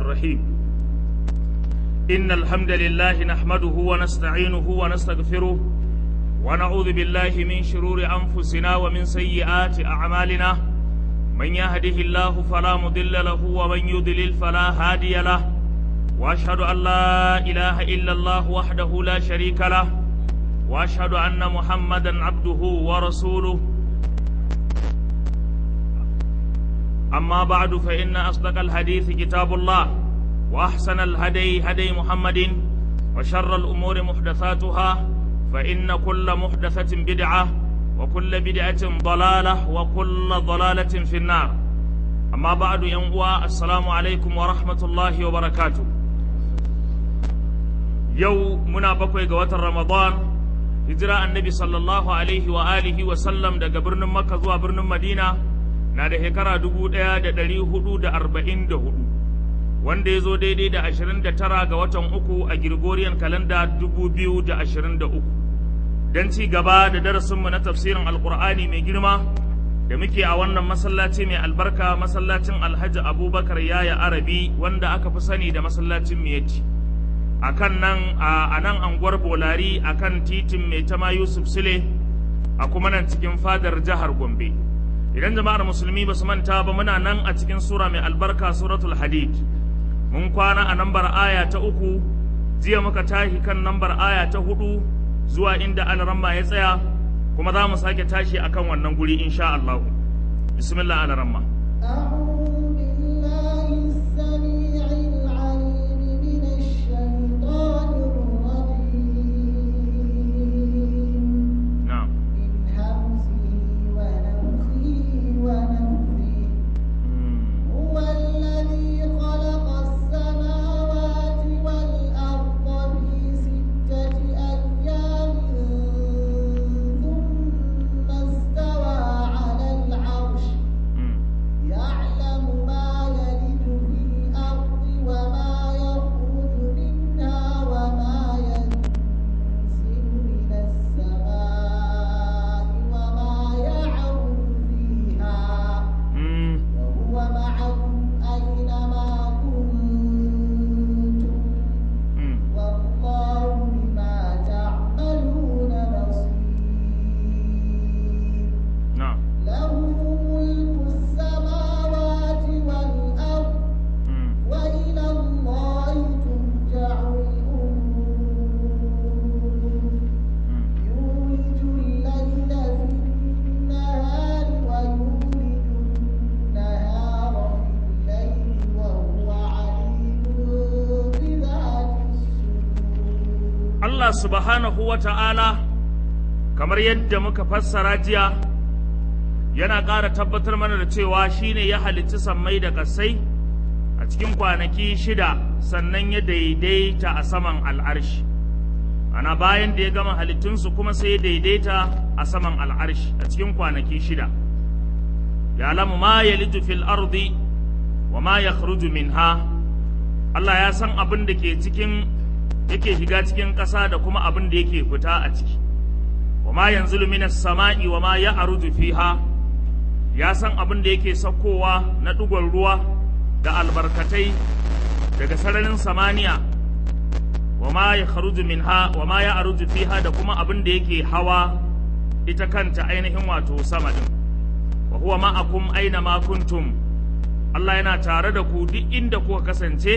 الرحيم إن الحمد لله نحمده ونستعينه ونستغفره ونعوذ بالله من شرور أنفسنا ومن سيئات أعمالنا من يهده الله فلا مضل له ومن يضلل فلا هادي له وأشهد أن لا إله إلا الله وحده لا شريك له وأشهد أن محمدا عبده ورسوله أما بعد فإن أصدق الحديث كتاب الله وأحسن الهدي هدي محمد وشر الأمور محدثاتها فإن كل محدثة بدعة وكل بدعة ضلالة وكل ضلالة في النار أما بعد ينقوى السلام عليكم ورحمة الله وبركاته يو منا بكوي قوات رمضان هجرة النبي صلى الله عليه وآله وسلم دا برن مكة زوا برن مدينة na da shekara dubu ɗaya da ɗari hudu da arba'in da hudu wanda ya zo daidai da ashirin da tara ga watan uku a Gregorian kalanda dubu biyu da ashirin da uku don ci gaba da darasinmu na tafsirin alkur'ani mai girma da muke a wannan masallaci mai albarka masallacin alhaji abubakar yaya arabi wanda aka fi sani da masallacin miyati a kan nan a nan anguwar bolari a kan titin mai tama yusuf sule a kuma nan cikin fadar jihar gombe idan jama'ar musulmi ba su manta ba muna nan a cikin sura mai albarka suratul hadid mun kwana a nambar aya ta uku jiya muka tashi kan nambar aya ta hudu zuwa inda alaramma ya tsaya kuma za mu sake tashi akan wannan guri insha Allah bismillah alaramma Allah subhanahu wa ta'ala kamar yadda muka fassara jiya yana ƙara tabbatar mana da cewa shi ne ya halicci sammai da ƙasai a cikin kwanaki shida sannan ya daidaita a saman al'arshi ana bayan da ya gama halittunsu kuma sai ya daidaita a saman al'arshi a cikin kwanaki shida ya lamu ma ya fil ardi wa ma ya minha Allah ya san abin da ke cikin yake shiga cikin ƙasa da kuma abin da yake fita a ciki wa ma yanzu minas sama'i wa ma ya aruju fiha ya san abin da yake saukowa na ɗigon ruwa da albarkatai daga sararin samaniya wa ma ya kharuju minha wa ma ya aruju fiha da kuma abin da yake hawa ita kanta ainihin wato sama din wa huwa ma'akum aina ma kuntum Allah yana tare da ku duk inda kuka kasance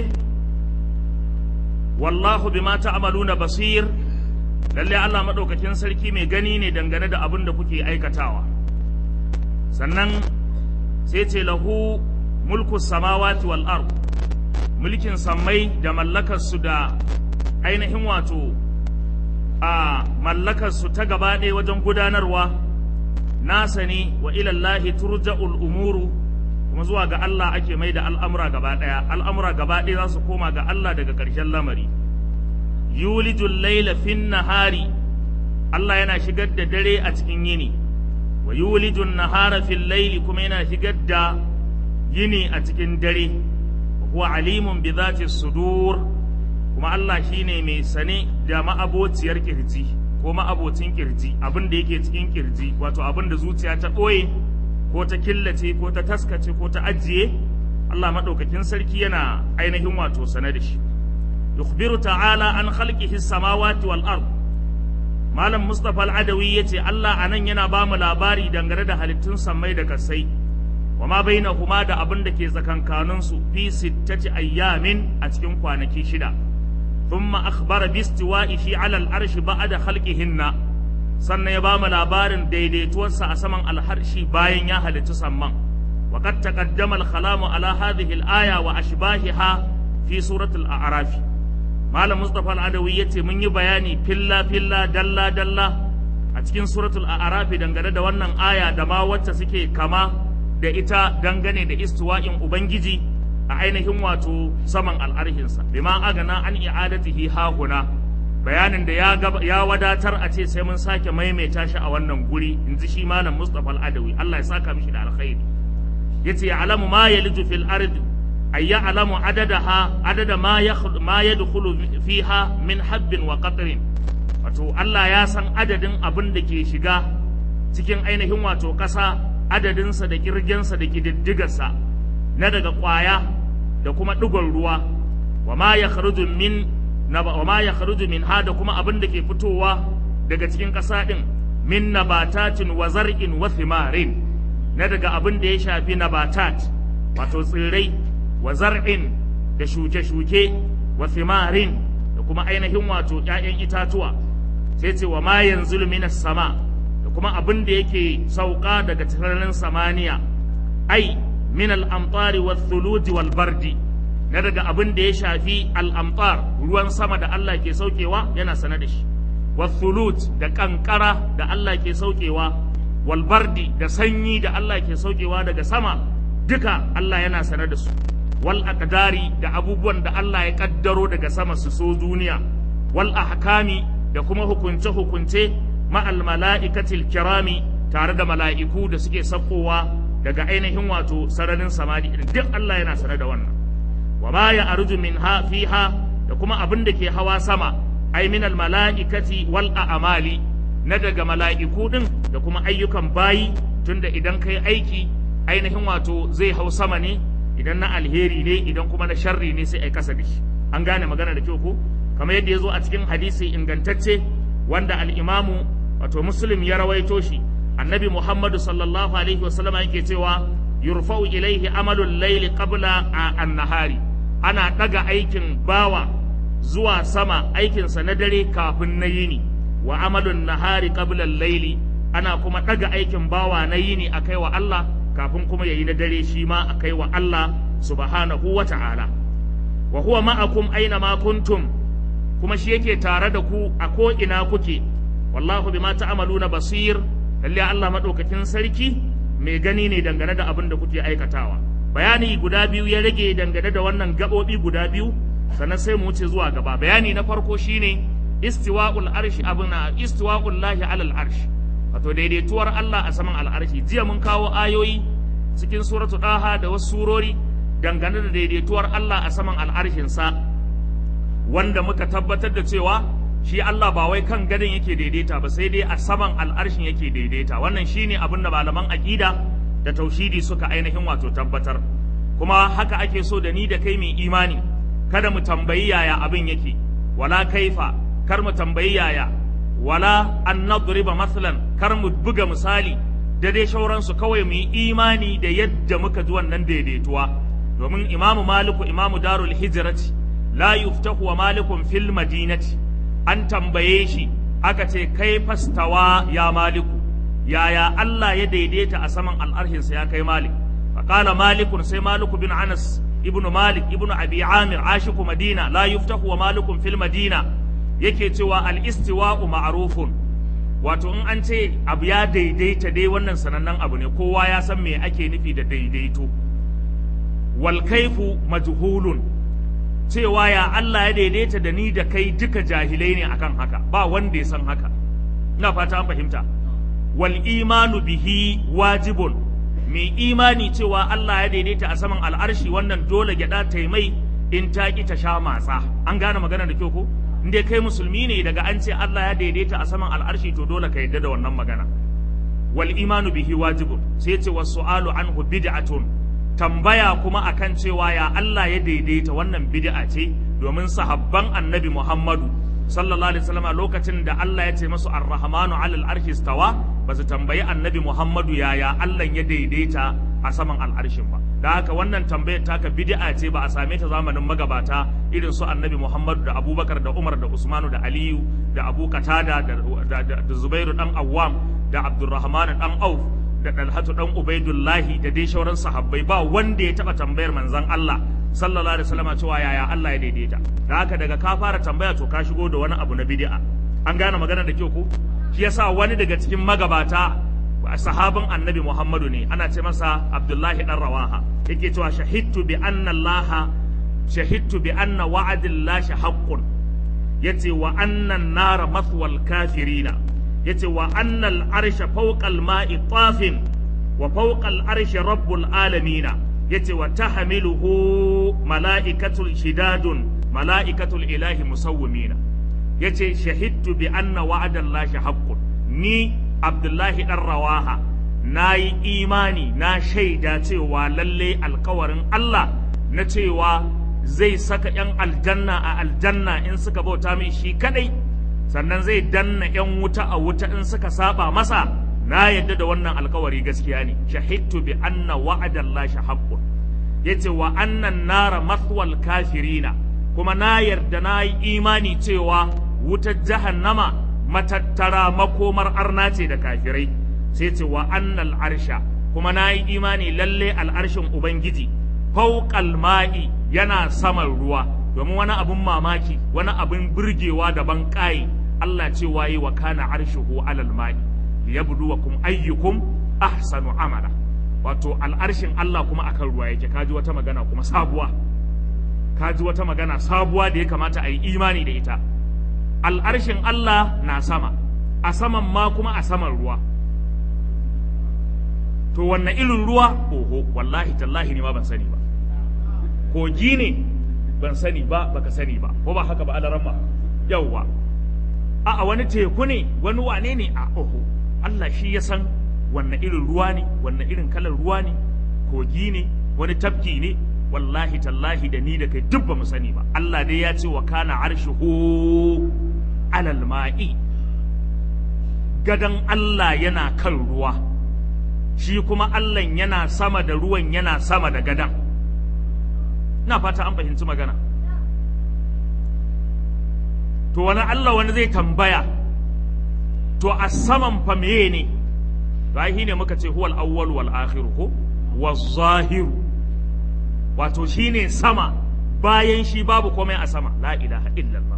wallahu bima ta'maluna basir lalle Allah madaukakin sarki mai gani ne dangane da abin da kuke aikatawa sannan sai ce lahu mulku samawati wal ard mulkin sammai da mallakar su da ainihin wato a mallakar su ta gaba ɗaya wajen gudanarwa nasa ne wa ilallahi turja'ul umuru kuma zuwa ga Allah ake mai da al'amura gaba ɗaya al'amura gaba ɗaya za su koma ga Allah daga ƙarshen lamari yulijul laila fin nahari Allah yana shigar da dare a cikin yini wa yulijun nahara fil laili kuma yana shigar da yini a cikin dare wa huwa alimun bi zati sudur kuma Allah shine mai sane da ma'abociyar kirji ko ma'abocin kirji abin da yake cikin kirji wato abin da zuciya ta ɓoye ko ta killace ko ta taskace ko ta ajiye Allah madaukakin sarki yana ainihin wato sane da shi yukhbiru ta'ala an khalqihi samawati wal ard malam mustafa al-adawi yace Allah anan yana ba mu labari dangane da halittun sammai da kasai wa ma bainahuma da abin da ke tsakankanin su fi sittati ayyamin a cikin kwanaki shida thumma akhbara bi istiwa'ihi 'ala al-arshi ba'da khalqihinna sannan ya ba mu labarin daidaituwarsa a saman alharshi bayan ya halitta samman wa qad taqaddama al-kalamu ala hadhihi al-aya wa ashbahiha fi suratul a'raf malam mustafa al-adawi yace mun yi bayani filla filla dalla dalla a cikin suratul a'raf dangane da wannan aya da ma wacce suke kama da ita dangane da istiwa'in ubangiji a ainihin wato saman al'arhinsa bima agana an i'adatihi hahuna bayanin da ya, ya wadatar a ce sai mun sake maimaita shi a wannan guri in ji shi malam Mustapha al-Adawi Allah ya saka mishi da alkhairi yace ya'lamu ma yaliju fil ardi ay ya'lamu adadaha adada ma yakhlu ma yadkhulu fiha min habbin wa qatrin wato Allah ya san adadin abin da ke shiga cikin ainihin wato ƙasa adadinsa da kirgensa da kididdigarsa na daga ƙwaya da kuma ɗigon ruwa wa ma ya min na wa ma ya min ha da kuma abin da ke fitowa daga cikin ƙasa ɗin min nabatatin wa zar'in wa thimarin na daga abin da ya shafi nabatat wato tsirrai wa zar'in da shuke-shuke wa thimarin da kuma ainihin wato ‘ya'yan itatuwa sai ce wa ma yanzu minas sama da kuma abin da yake sauka daga sararin samaniya ai min al'amtari wa thuluji wal bardi na daga abin da ya shafi al'amtar ruwan sama da Allah ke saukewa yana sane da shi wa thuluj da kankara da Allah ke saukewa wal bardi da sanyi da Allah ke saukewa daga sama duka Allah yana sane da su wal aqdari da abubuwan da Allah ya kaddaro daga sama su so duniya wal ahkami da kuma hukunce hukunce ma'al mala'ikatil kirami tare da mala'iku da suke sakkowa daga ainihin wato sararin samani duk Allah yana sane da wannan wa ma ya arju min ha fiha da kuma abin da ke hawa sama ai min al mala'ikati wal a'mali na daga mala'iku din da kuma ayyukan bayi tunda idan kai aiki ainihin wato zai hau sama ne idan na alheri ne idan kuma na sharri ne sai ai kasa da shi an gane magana da kyau ko kamar yadda ya zo a cikin hadisi ingantacce wanda al-imamu wato muslim ya rawaito shi annabi muhammadu sallallahu alaihi wasallama yake cewa yurfa'u ilaihi amalul layli qabla an-nahari ana daga aikin bawa zuwa sama aikinsa na dare kafin na yini wa amalun nahari qabla al-layli ana kuma daga aikin bawa na yini akai wa Allah kafin kuma yayi na dare shi ma akai wa Allah subhanahu wa ta'ala wa huwa ma'akum aina ma kuntum kuma shi yake tare da ku a ko ina kuke wallahu bima ta'maluna basir lalle Allah madaukakin sarki mai gani ne dangane da abin da kuke aikatawa bayani guda biyu ya rage dangane da wannan gabobi guda biyu sannan sai mu wuce zuwa gaba bayani na farko shine istiwa'ul arshi abuna istiwa'ul lahi alal arshi wato daidaituwar Allah a saman al'arshi jiya mun kawo ayoyi cikin suratu daha da wasu surori dangane da daidaituwar Allah a saman al'arshin sa wanda muka tabbatar da cewa shi Allah ba wai kan gadon yake daidaita ba sai dai a saman al'arshin yake daidaita wannan shine abin da malaman aqida da tauhidi suka ainihin wato tabbatar kuma haka ake so da ni da kai mai imani kada mu tambayi yaya abin yake wala kaifa kar mu tambayi yaya wala an nadriba masalan kar mu buga misali da dai shauransu kawai mu yi imani da yadda muka ji wannan daidaituwa domin imamu maliku imamu darul hijrati la yuftahu wa malikun fil madinati an tambaye shi aka ce kai fastawa ya maliku yaya Allah ya daidaita a saman al'arhinsa ya kai malik faƙala malikun sai maliku bin anas ibnu malik ibnu abi amir ashiku madina la yuftahu wa malikun fil madina yake cewa al-istiwa'u ma'rufun wato in an ce abu ya daidaita dai wannan sanannen abu ne kowa ya san me ake nufi da daidaito wal kaifu majhulun cewa ya Allah ya daidaita da ni da kai duka jahilai ne akan haka ba wanda ya san haka ina fata an fahimta wal imanu bihi wajibun mai imani cewa Allah ya daidaita a saman al'arshi wannan dole gyada ta mai in ta ki ta sha matsa an gane magana da kyau ko in dai kai musulmi ne daga an ce Allah ya daidaita a saman al'arshi to dole ka yadda da wannan magana wal imanu bihi wajibun sai ce was su'alu anhu bid'atun tambaya kuma akan cewa ya Allah ya daidaita wannan bid'a ce domin sahabban annabi Muhammadu sallallahu alaihi wasallam lokacin da Allah ya ce masu ar-rahmanu alal arshi stawa ba su tambayi annabi Muhammadu yaya Allah ya daidaita a saman al'arshin ba da haka wannan tambayar taka bid'a ce ba a same ta zamanin magabata irin su annabi Muhammadu da Abubakar da Umar da Usmanu da Aliyu da Abu Qatada da, da, da, da Zubairu dan Awwam da Abdurrahman dan Auf da Dalhatu dan Ubaidullahi da dai shauran sahabbai ba wanda ya taba tambayar manzon Allah sallallahu alaihi wasallam cewa yaya Allah ya daidaita da haka daga ka fara tambaya to ka shigo da wani abu na bid'a an gane magana da kyau ko shi yasa wani daga cikin magabata sahabin annabi Muhammadu ne ana ce masa Abdullahi dan Rawaha yake cewa shahidtu bi anna Allah shahidtu bi anna wa'adillahi haqqun yace wa anna an-nara mathwal kafirina yace wa anna al-arsha fawqa al-ma'i tafin wa fawqa al-arshi rabbul alamina yace wa tahmiluhu mala'ikatul shidadun mala'ikatul ilahi musawwimina yace shahidtu bi anna wa'adallahi haqqun ni abdullahi dan rawaha nayi imani na shaida cewa lalle alkawarin Allah na cewa zai saka yan aljanna a aljanna in suka bauta mai shi kadai sannan zai danna yan wuta a wuta in suka saba masa na yadda da wannan alkawari gaskiya ne shahidtu bi anna wa'adallahi haqqun yace wa annan nara mathwal kafirina kuma na yarda na yi imani cewa wutar jahannama matattara makomar arna ce da kafirai sai ce wa annal arsha kuma na yi imani lalle al'arshin ubangiji fauqal ma'i yana saman ruwa domin wani abun mamaki wani abun burgewa daban ƙayi Allah ce waye wa kana arshuhu alal ma'i liyabluwakum ayyukum ahsanu amala wato al'arshin Allah kuma akan ruwa yake kaji wata magana kuma sabuwa kaji wata magana sabuwa da ya kamata a yi imani da ita al'arshin Allah na sama a saman ma kuma a saman ruwa to wannan irin ruwa oho wallahi tallahi ne ma ban sani ba kogi ne ban sani ba baka sani ba ko ba haka ba alaramma yawwa a wani teku ne wani wane ne a oho Allah shi ya san wannan irin ruwa ne wannan irin kalar ruwa ne kogi ne wani tafki ne wallahi tallahi da ni da kai duk ba mu sani ba Allah dai ya ce wa kana arshuhu alal ma'i gadan Allah yana kan ruwa shi kuma Allah yana sama da ruwan yana sama da gadan ina fata an fahimci magana to wani Allah wani zai tambaya to a saman fa meye ne to ne muka ce huwal awwal wal akhir ko waz zahiru wato shine sama bayan shi babu komai a sama la ilaha illallah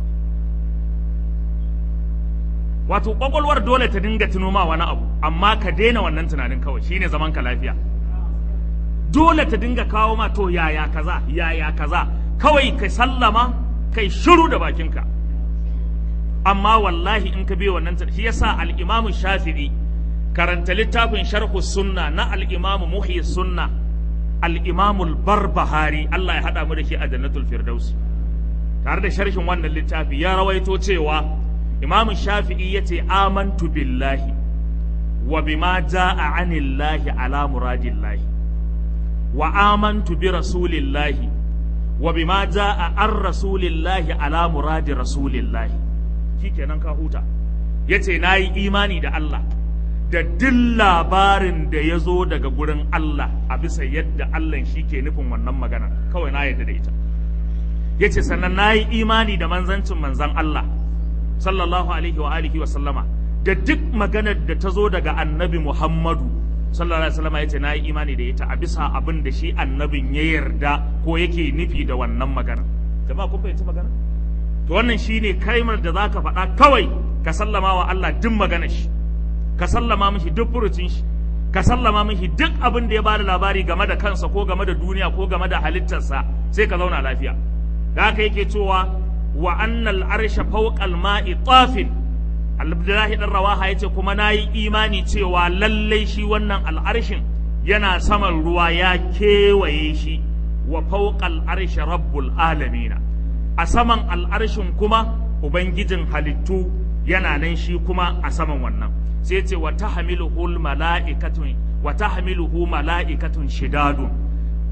wato kwakwalwar dole ta dinga tuno ma wani abu amma ka daina wannan tunanin kawai shine zaman ka lafiya dole ta dinga kawo ma to yaya kaza yaya kaza kawai kai sallama kai shiru da bakinka amma wallahi in ka biyo wannan shi yasa al-imamu shafi'i karanta littafin sharhu sunna na al-imamu muhyi sunna al-imamu al-barbahari Allah ya hada mu da shi a jannatul firdaus tare da sharhin wannan littafi ya rawaito cewa imamu shafi'i yace amantu billahi wa bima jaa anillahi ala muradillahi wa amantu bi rasulillahi wa bima jaa an rasulillahi ala muradi rasulillahi shikenan ka huta yace nayi imani da Allah da duk labarin da ya zo daga gurin Allah a bisa yadda Allah shi ke nufin wannan magana kawai na yadda da ita ya ce sannan na yi imani da manzancin manzan Allah sallallahu alaihi wa alihi wa sallama da duk maganar da ta zo daga annabi Muhammadu sallallahu alaihi wa sallama ya ce na yi imani da ita a bisa abin da shi annabin ya yarda ko yake nufi da wannan magana jama'a kun fahimci magana to wannan shine kaimar da zaka faɗa kawai ka sallama wa Allah duk maganar shi ka sallama mishi duk furucin shi ka sallama mishi duk abin da ya bada labari game da kansa ko game da duniya ko game da halittarsa sai ka zauna lafiya da haka yake cewa wa annal arsha fawqal ma'i tafin Abdullahi dan Rawaha yace kuma nayi imani cewa lallai shi wannan al'arshin yana saman ruwa ya kewaye shi wa fawqal arshi rabbul alamin a saman al'arshin kuma ubangijin halittu yana nan shi kuma a saman wannan sai ce wa tahmiluhu mala'ikatun wa tahmiluhu mala'ikatun shidadun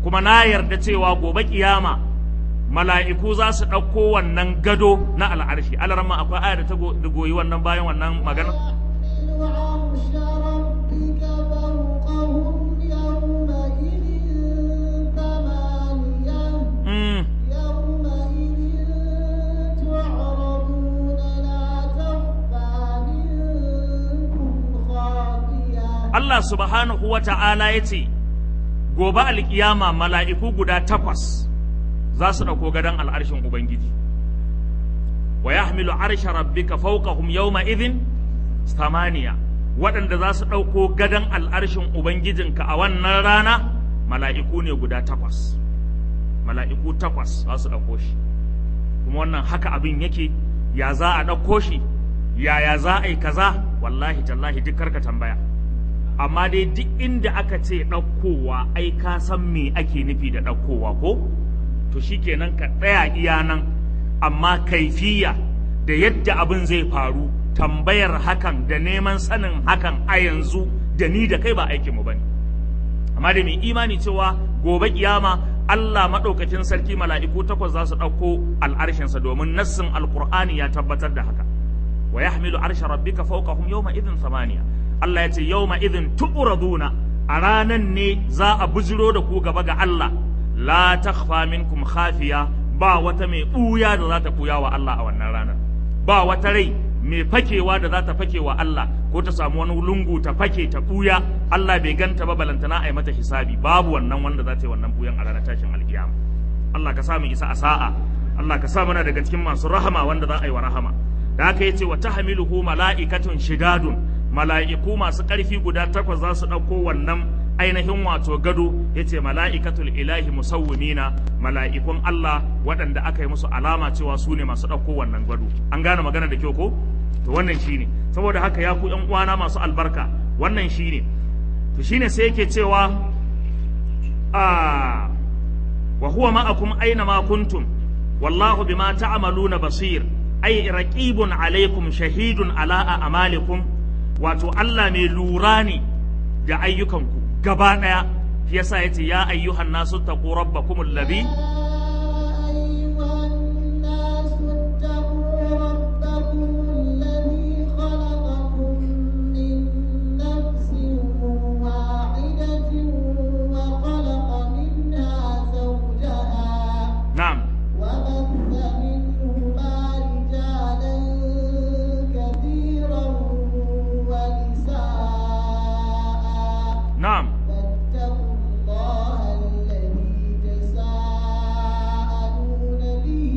kuma na yarda cewa gobe kiyama mala'iku za su ɗauko wannan gado na al'arshi alarma akwai aya da ta goyi wannan bayan wannan magana عرش ربك فوقهم يومئذ ثمانية mm. يومئذ تعرضون لا تخفى منكم خافية Allah subhanahu wa ta'ala ya ce, Gobe alkiyama mala'iku guda takwas za su ɗauko gadon al'arshin Ubangiji, wa ya hamilu arsha rabbika fawqahum yawma idhin samaniya waɗanda za su ɗauko gadon al'arshin Ubangijinka a wannan rana mala'iku ne guda takwas. Mala'iku takwas za su ɗauko shi, kuma wannan haka abin yake, ya za a ɗauko shi, yaya za a yi kaza, wallahi tallahi duk karka tambaya. amma dai duk inda aka ce ɗaukowa ai ka san me ake nufi da ɗaukowa ko to shikenan ka tsaya iya nan amma kaifiya da yadda abin zai faru tambayar hakan da neman sanin hakan a yanzu da ni da kai ba aikinmu ba ne amma da mai imani cewa gobe kiyama Allah maɗaukacin sarki mala'iku takwas za su ɗauko al'arshinsa domin nassin alkur'ani ya tabbatar da haka wa yahmilu arsha rabbika fawqahum yawma idhin thamaniya Allah ya ce yawma idhin tu'raduna a ranan ne za a bujiro da ku gaba ga Allah la takhfa minkum khafiya ba wata mai buya da za ta buya wa Allah a wannan ranar ba wata rai mai fakewa da za ta fake wa Allah ko ta samu wani lungu ta fake ta buya Allah bai ganta ba balantana a yi mata hisabi babu wannan wanda za ta yi wannan buyan a ranar tashin alkiyama Allah ka sa mu isa a sa'a Allah ka sa muna daga cikin masu rahama wanda za a yi wa rahama da haka yace wa tahmiluhu mala'ikatun shidadun mala'iku masu ƙarfi guda takwas za su ɗauko wannan ainihin wato gado yace mala'ikatul ilahi musawwimina mala'ikun Allah waɗanda aka yi musu alama cewa su ne masu ɗauko wannan gado an gane magana da kyau ko to wannan shine saboda haka ya ku ƴan uwana masu albarka wannan shine to shine sai yake cewa a wa huwa ma'akum aina ma kuntum wallahu bima ta'maluna basir ay raqibun alaikum shahidun ala a'malikum wato Allah mai lura ne da ayyukanku gaba daya shi yasa yace ya ayyuhan nasu taqu rabbakum alladhi na'am وبث منهما رجالا كثيرا ونساء na'am فاتقوا الله الذي تساءلون به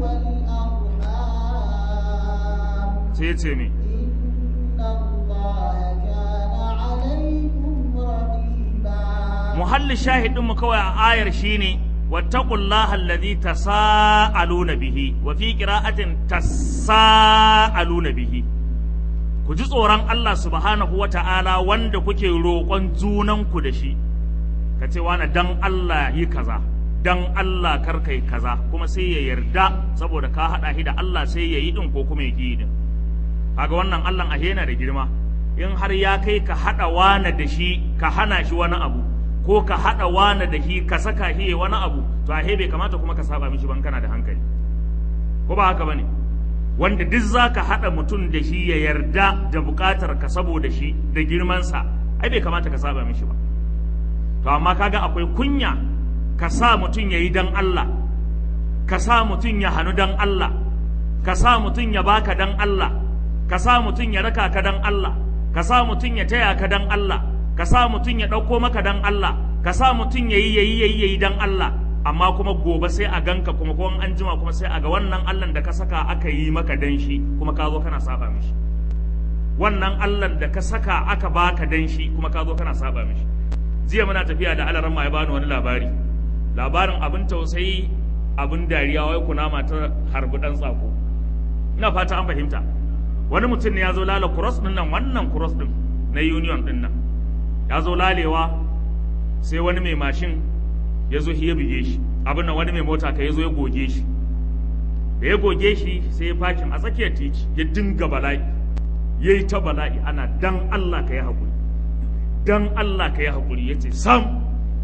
والأرحام sai yace me إن الله كان عليكم رقيبا muhalli shahidin mu kawai a ayar shine wattaqullaha alladhi tasaaluna bihi wa fi qira'atin tasaaluna bihi ku ji tsoron Allah subhanahu wata'ala wanda kuke roƙon junanku da shi ka ce wani dan Allah yi kaza dan Allah kar kai kaza kuma sai ya yarda saboda ka haɗa shi da Allah sai ya yi din ko kuma ya yi din kaga wannan Allah ahe yana da girma in har ya kai ka haɗa wane da shi ka hana shi wani abu ko ka haɗa wane da shi ka saka shi ya wani abu to ahe bai kamata kuma ka saba mishi ban kana da hankali ko ba haka bane wanda duk za ka haɗa mutum da shi ya yarda da buƙatar ka saboda shi da girmansa ai bai kamata ka saba mishi ba to amma kaga akwai kunya ka sa mutum ya yi dan Allah ka sa mutum ya hannu dan Allah ka sa mutum ya baka dan Allah ka sa mutum ya raka ka dan Allah ka sa mutum ya taya ka dan Allah ka sa mutum ya ɗauko maka dan Allah ka sa mutum ya yi yayi yayi yayi dan Allah amma kuma gobe sai a ganka kuma ko an jima kuma sai a ga wannan Allah da ka saka aka yi maka dan shi kuma ka zo kana saba mishi wannan Allah da ka saka aka baka dan shi kuma ka zo kana saba mishi jiya muna tafiya da alaran ma ya bani wani labari labarin abin tausayi abin dariya wai kunama ta harbi dan tsako ina fata an fahimta wani mutum ne ya zo lala cross din nan wannan cross din na union din nan ya zo lalewa sai wani mai mashin ya zo ya buge shi abin nan wani mai mota ka ya zo ya goge shi da ya goge shi sai ya fakin a tsakiyar titi ya dinga bala'i ya yi ta bala'i ana dan Allah ka yi haƙuri dan Allah ka yi haƙuri ya ce sam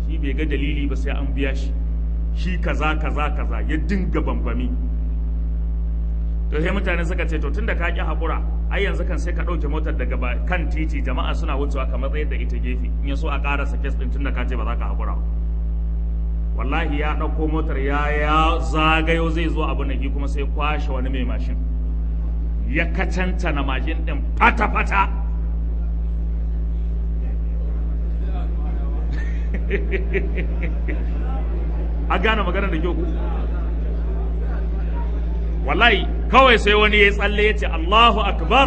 shi bai ga dalili ba sai an biya shi shi kaza kaza kaza ya dinga bambami to sai mutane suka ce to tunda ka ki hakura ai yanzu kan sai ka ɗauke motar daga kan titi jama'a suna wucewa ka matsayar da ita gefe in ya so a ƙarasa kes ɗin tunda ka ce ba za ka hakura ba wallahi ya ɗauko motar ya ya zagayo zai zo abu na kuma sai kwashe wani mai mashin ya kacanta na mashin ɗin fata-fata a gane magana da kyau ku wallahi kawai sai wani ya tsalle ya ce Allahu akbar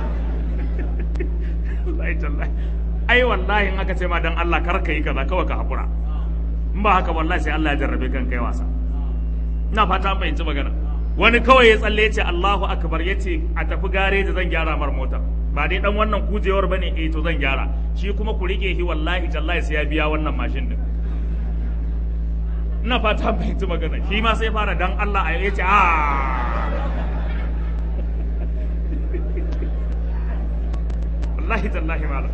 ai wallahi in aka ce ma dan Allah kar ka yi kaza kawai ka hakura in ba haka wallahi sai Allah ya jarrabe kan kai wasa ina fata an fahimci magana wani kawai ya tsalle ya ce Allahu akbar ya ce a tafi gareji zan gyara mar mota ba dai dan wannan kujewar bane eh to zan gyara shi kuma ku rike shi wallahi tallahi sai ya biya wannan mashin din ina fata an fahimci magana shi ma sai fara dan Allah a ya ce a wallahi tallahi malam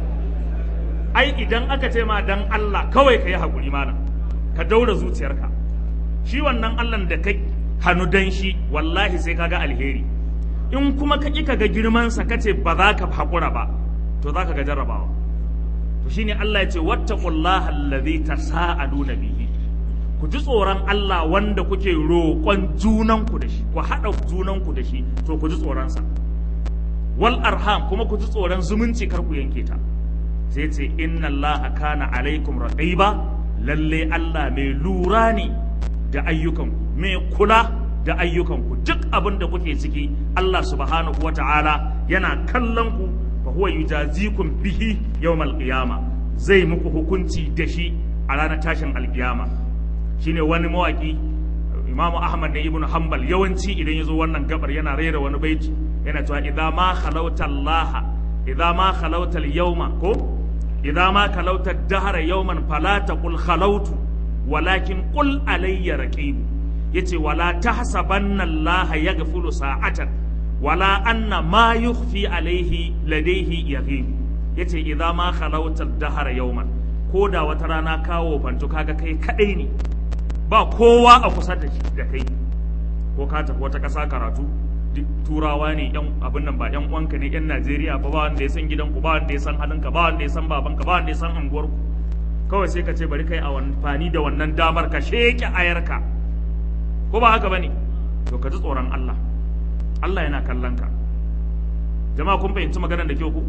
ai idan aka ce ma dan Allah kawai ka yi haƙuri malam ka daura zuciyarka shi wannan Allah da kai hannu dan shi wallahi sai kaga alheri in kuma ka ƙi ka ga girmansa ka ce ba za ka haƙura ba to za ka ga jarrabawa to shine Allah ya ce wattaqullaha allazi tasaaluna bihi ku ji tsoron Allah wanda kuke roƙon junanku da shi ku haɗa junanku da shi to ku ji tsoronsa wal arham kuma ku ji tsoron zumunci kar ku yanke ta sai ce inna allaha kana alaikum raqiba lalle Allah mai lura ne da ayyukanku mai kula da ayyukanku duk abin da kuke ciki Allah subhanahu wata'ala yana kallon ku fa huwa yujazikum bihi yawmal qiyama zai muku hukunci da shi a ranar tashin alkiyama shine wani mawaki Imam Ahmad da Ibn Hanbal yawanci idan ya zo wannan gabar yana rera wani baiti yana cewa idza ma khalauta Allah idza ma khalauta al-yawma ko idza ma khalauta ad-dahra yawman fala taqul khalautu walakin qul alayya raqib yace wala tahsabanna Allah yaghfulu sa'atan wala anna ma yukhfi alayhi ladayhi yaghib yace idza ma khalauta ad-dahra yawman ko da wata rana kawo fanto kaga kai kadai ne ba kowa a kusa da kai ko ka tafi wata ƙasa karatu duk turawa ne yan abin nan ba yan uwanka ne yan Najeriya ba ba wanda ya san gidanku ba wanda ya san halinka ba wanda ya san babanka ba wanda ya san anguwarku kawai sai ka ce bari kai amfani da wannan damar ka sheke ayarka ko ba haka bane to ka ji tsoron Allah Allah yana kallon ka jama'a kun fahimci maganar da kyau ku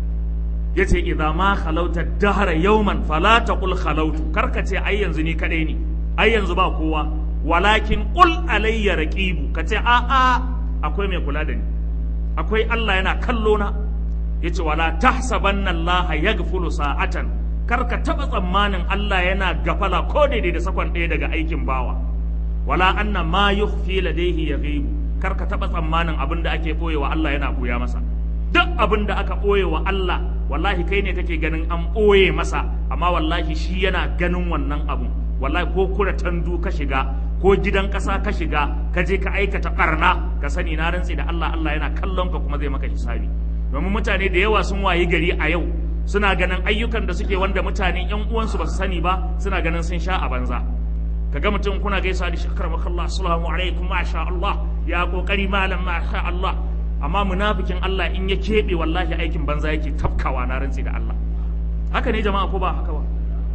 yace idza ma khalauta dahra yawman fala taqul khalautu karka ce ai yanzu ni kadai ne ai yanzu ba kowa walakin qul alayya raqibu kace a a akwai mai kula da ni akwai Allah yana kallo na yace wala tahsabanna Allah yaghfulu sa'atan kar ka taba tsammanin Allah yana gafala ko daidai da sakon ɗaya daga aikin bawa wala anna ma yukhfi ladayhi yaghibu kar ka taba tsammanin abin da ake boyewa Allah yana boya masa duk abin da aka boyewa Allah wallahi kai ne kake ganin an boye masa amma wallahi shi yana ganin wannan abun wallahi ko kura tandu ka shiga ko gidan ƙasa ka shiga ka je ka aikata ɓarna ka sani na rantsi da Allah Allah yana kallon ka kuma zai maka hisabi domin mutane da yawa sun wayi gari a yau suna ganin ayyukan da suke wanda mutane yan uwansu ba su sani ba suna ganin sun sha a banza kaga mutum kuna gaisa da shi karamakallah assalamu alaikum masha Allah ya kokari malam masha Allah amma munafikin Allah in ya keɓe wallahi aikin banza yake tafkawa na rantsi da Allah haka ne jama'a ko ba haka ba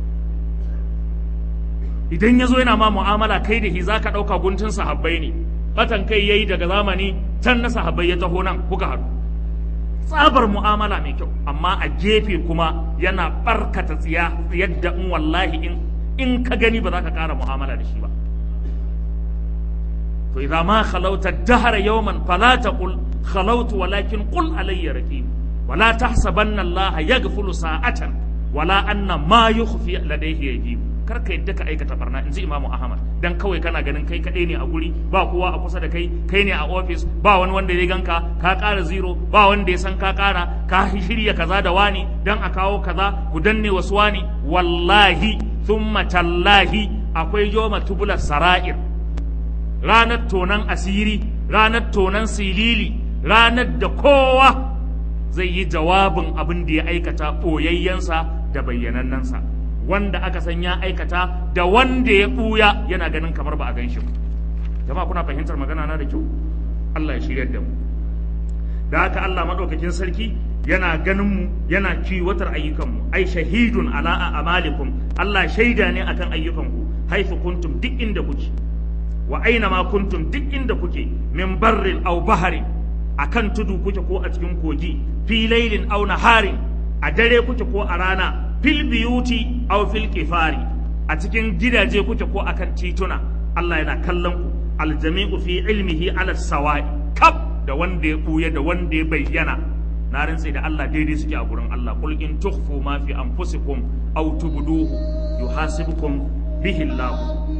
idan ya zo yana ma mu'amala kai da shi za ka ɗauka guntun sahabbai ne batan kai ya yi daga zamani can na sahabbai ya taho nan kuka haɗu tsabar mu'amala mai kyau amma a gefe kuma yana barkata tsiya yadda in wallahi in in ka gani ba za ka ƙara mu'amala da shi ba to idza ma khalauta dahara yawman fala taqul khalautu walakin qul alayya raqib wala tahsabanna allaha yaghfulu sa'atan wala anna ma yukhfi ladayhi yajib kar ka yadda ka aikata barna in ji imamu ahmad dan kawai kana ganin kai kadai ne a guri ba kowa a kusa da kai kai ne a ofis ba wani wanda ya ganka ka ƙara zero ba wanda ya san ka ƙara ka shirya kaza da wani dan a kawo kaza ku danne wasu wani wallahi thumma tallahi akwai yoma tubular sara'ir ranar tonan asiri ranar tonan silili ranar da kowa zai yi jawabin abin da ya aikata ɓoyayyensa da bayyanannensa wanda aka san ya aikata da wanda ya ɓuya yana ganin kamar ba a gan shi ba jama'a kuna fahimtar magana na da kyau Allah ya shiryar da mu da haka Allah madaukakin sarki yana ganin mu yana kiwatar ayyukanmu ai shahidun ala amalikum Allah shaida ne akan ayyukanku haifu kuntum duk inda kuke wa aina ma kuntum duk inda kuke min barrin aw baharin akan tudu kuke ko a cikin kogi fi lailin aw naharin a dare kuke ko a rana fil biyuti aw fil kifari a cikin gidaje kuke ko akan tituna Allah yana kallon ku aljami'u fi ilmihi ala sawa'i kab da wanda ya buya da wanda ya bayyana na rantse da Allah daidai suke a gurin Allah kul in tukhfu ma fi anfusikum aw tubduhu yuhasibukum bihi Allah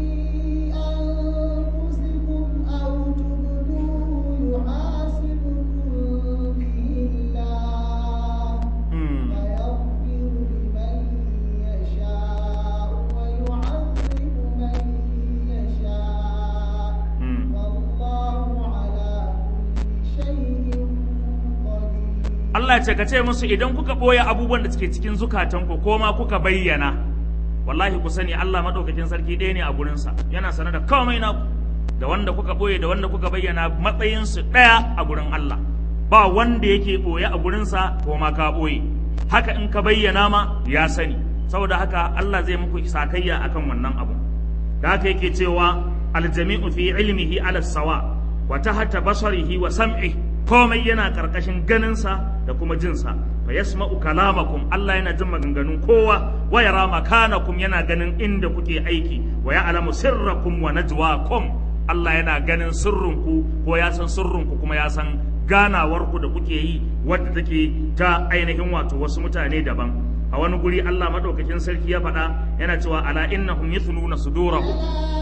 Allah ce ka ce musu idan kuka ɓoye abubuwan da suke cikin zukatanku ko ma kuka bayyana wallahi ku sani Allah maɗaukakin sarki ɗaya ne a gurinsa yana sane da komai na da wanda kuka ɓoye da wanda kuka bayyana matsayinsu ɗaya a gurin Allah ba wanda yake ɓoye a gurinsa ko ma ka ɓoye haka in ka bayyana ma ya sani saboda haka Allah zai muku sakayya akan wannan abu da haka yake cewa aljami'u fi ilmihi ala sawa wa tahta basarihi wa sam'ihi komai yana karkashin ganinsa da kuma jinsa fa yasma'u kalamakum Allah yana jin maganganun kowa wa yara makanakum yana ganin inda kuke aiki wa ya'lamu sirrakum wa najwakum Allah yana ganin sirrinku ko ya san sirrinku kuma ya san ganawarku da kuke yi wadda take ta ainihin wato wasu mutane daban a wani guri Allah madaukakin sarki ya faɗa yana cewa ala innahum yathluna sudurahum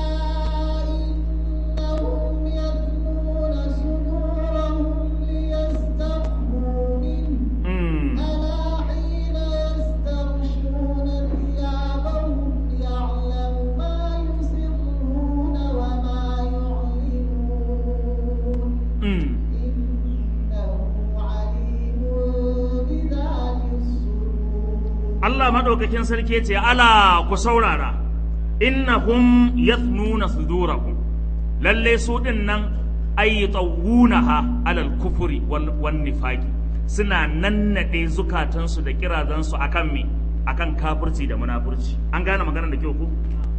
Allah maɗaukakin sarki ce ala ku saurara innahum yathnuna sudurakum lalle su din nan ay tawunaha alal kufuri wan nifaqi suna nannade zukatansu da kirazansu akan me akan kafirci da munafurci an gane maganar da kyau ku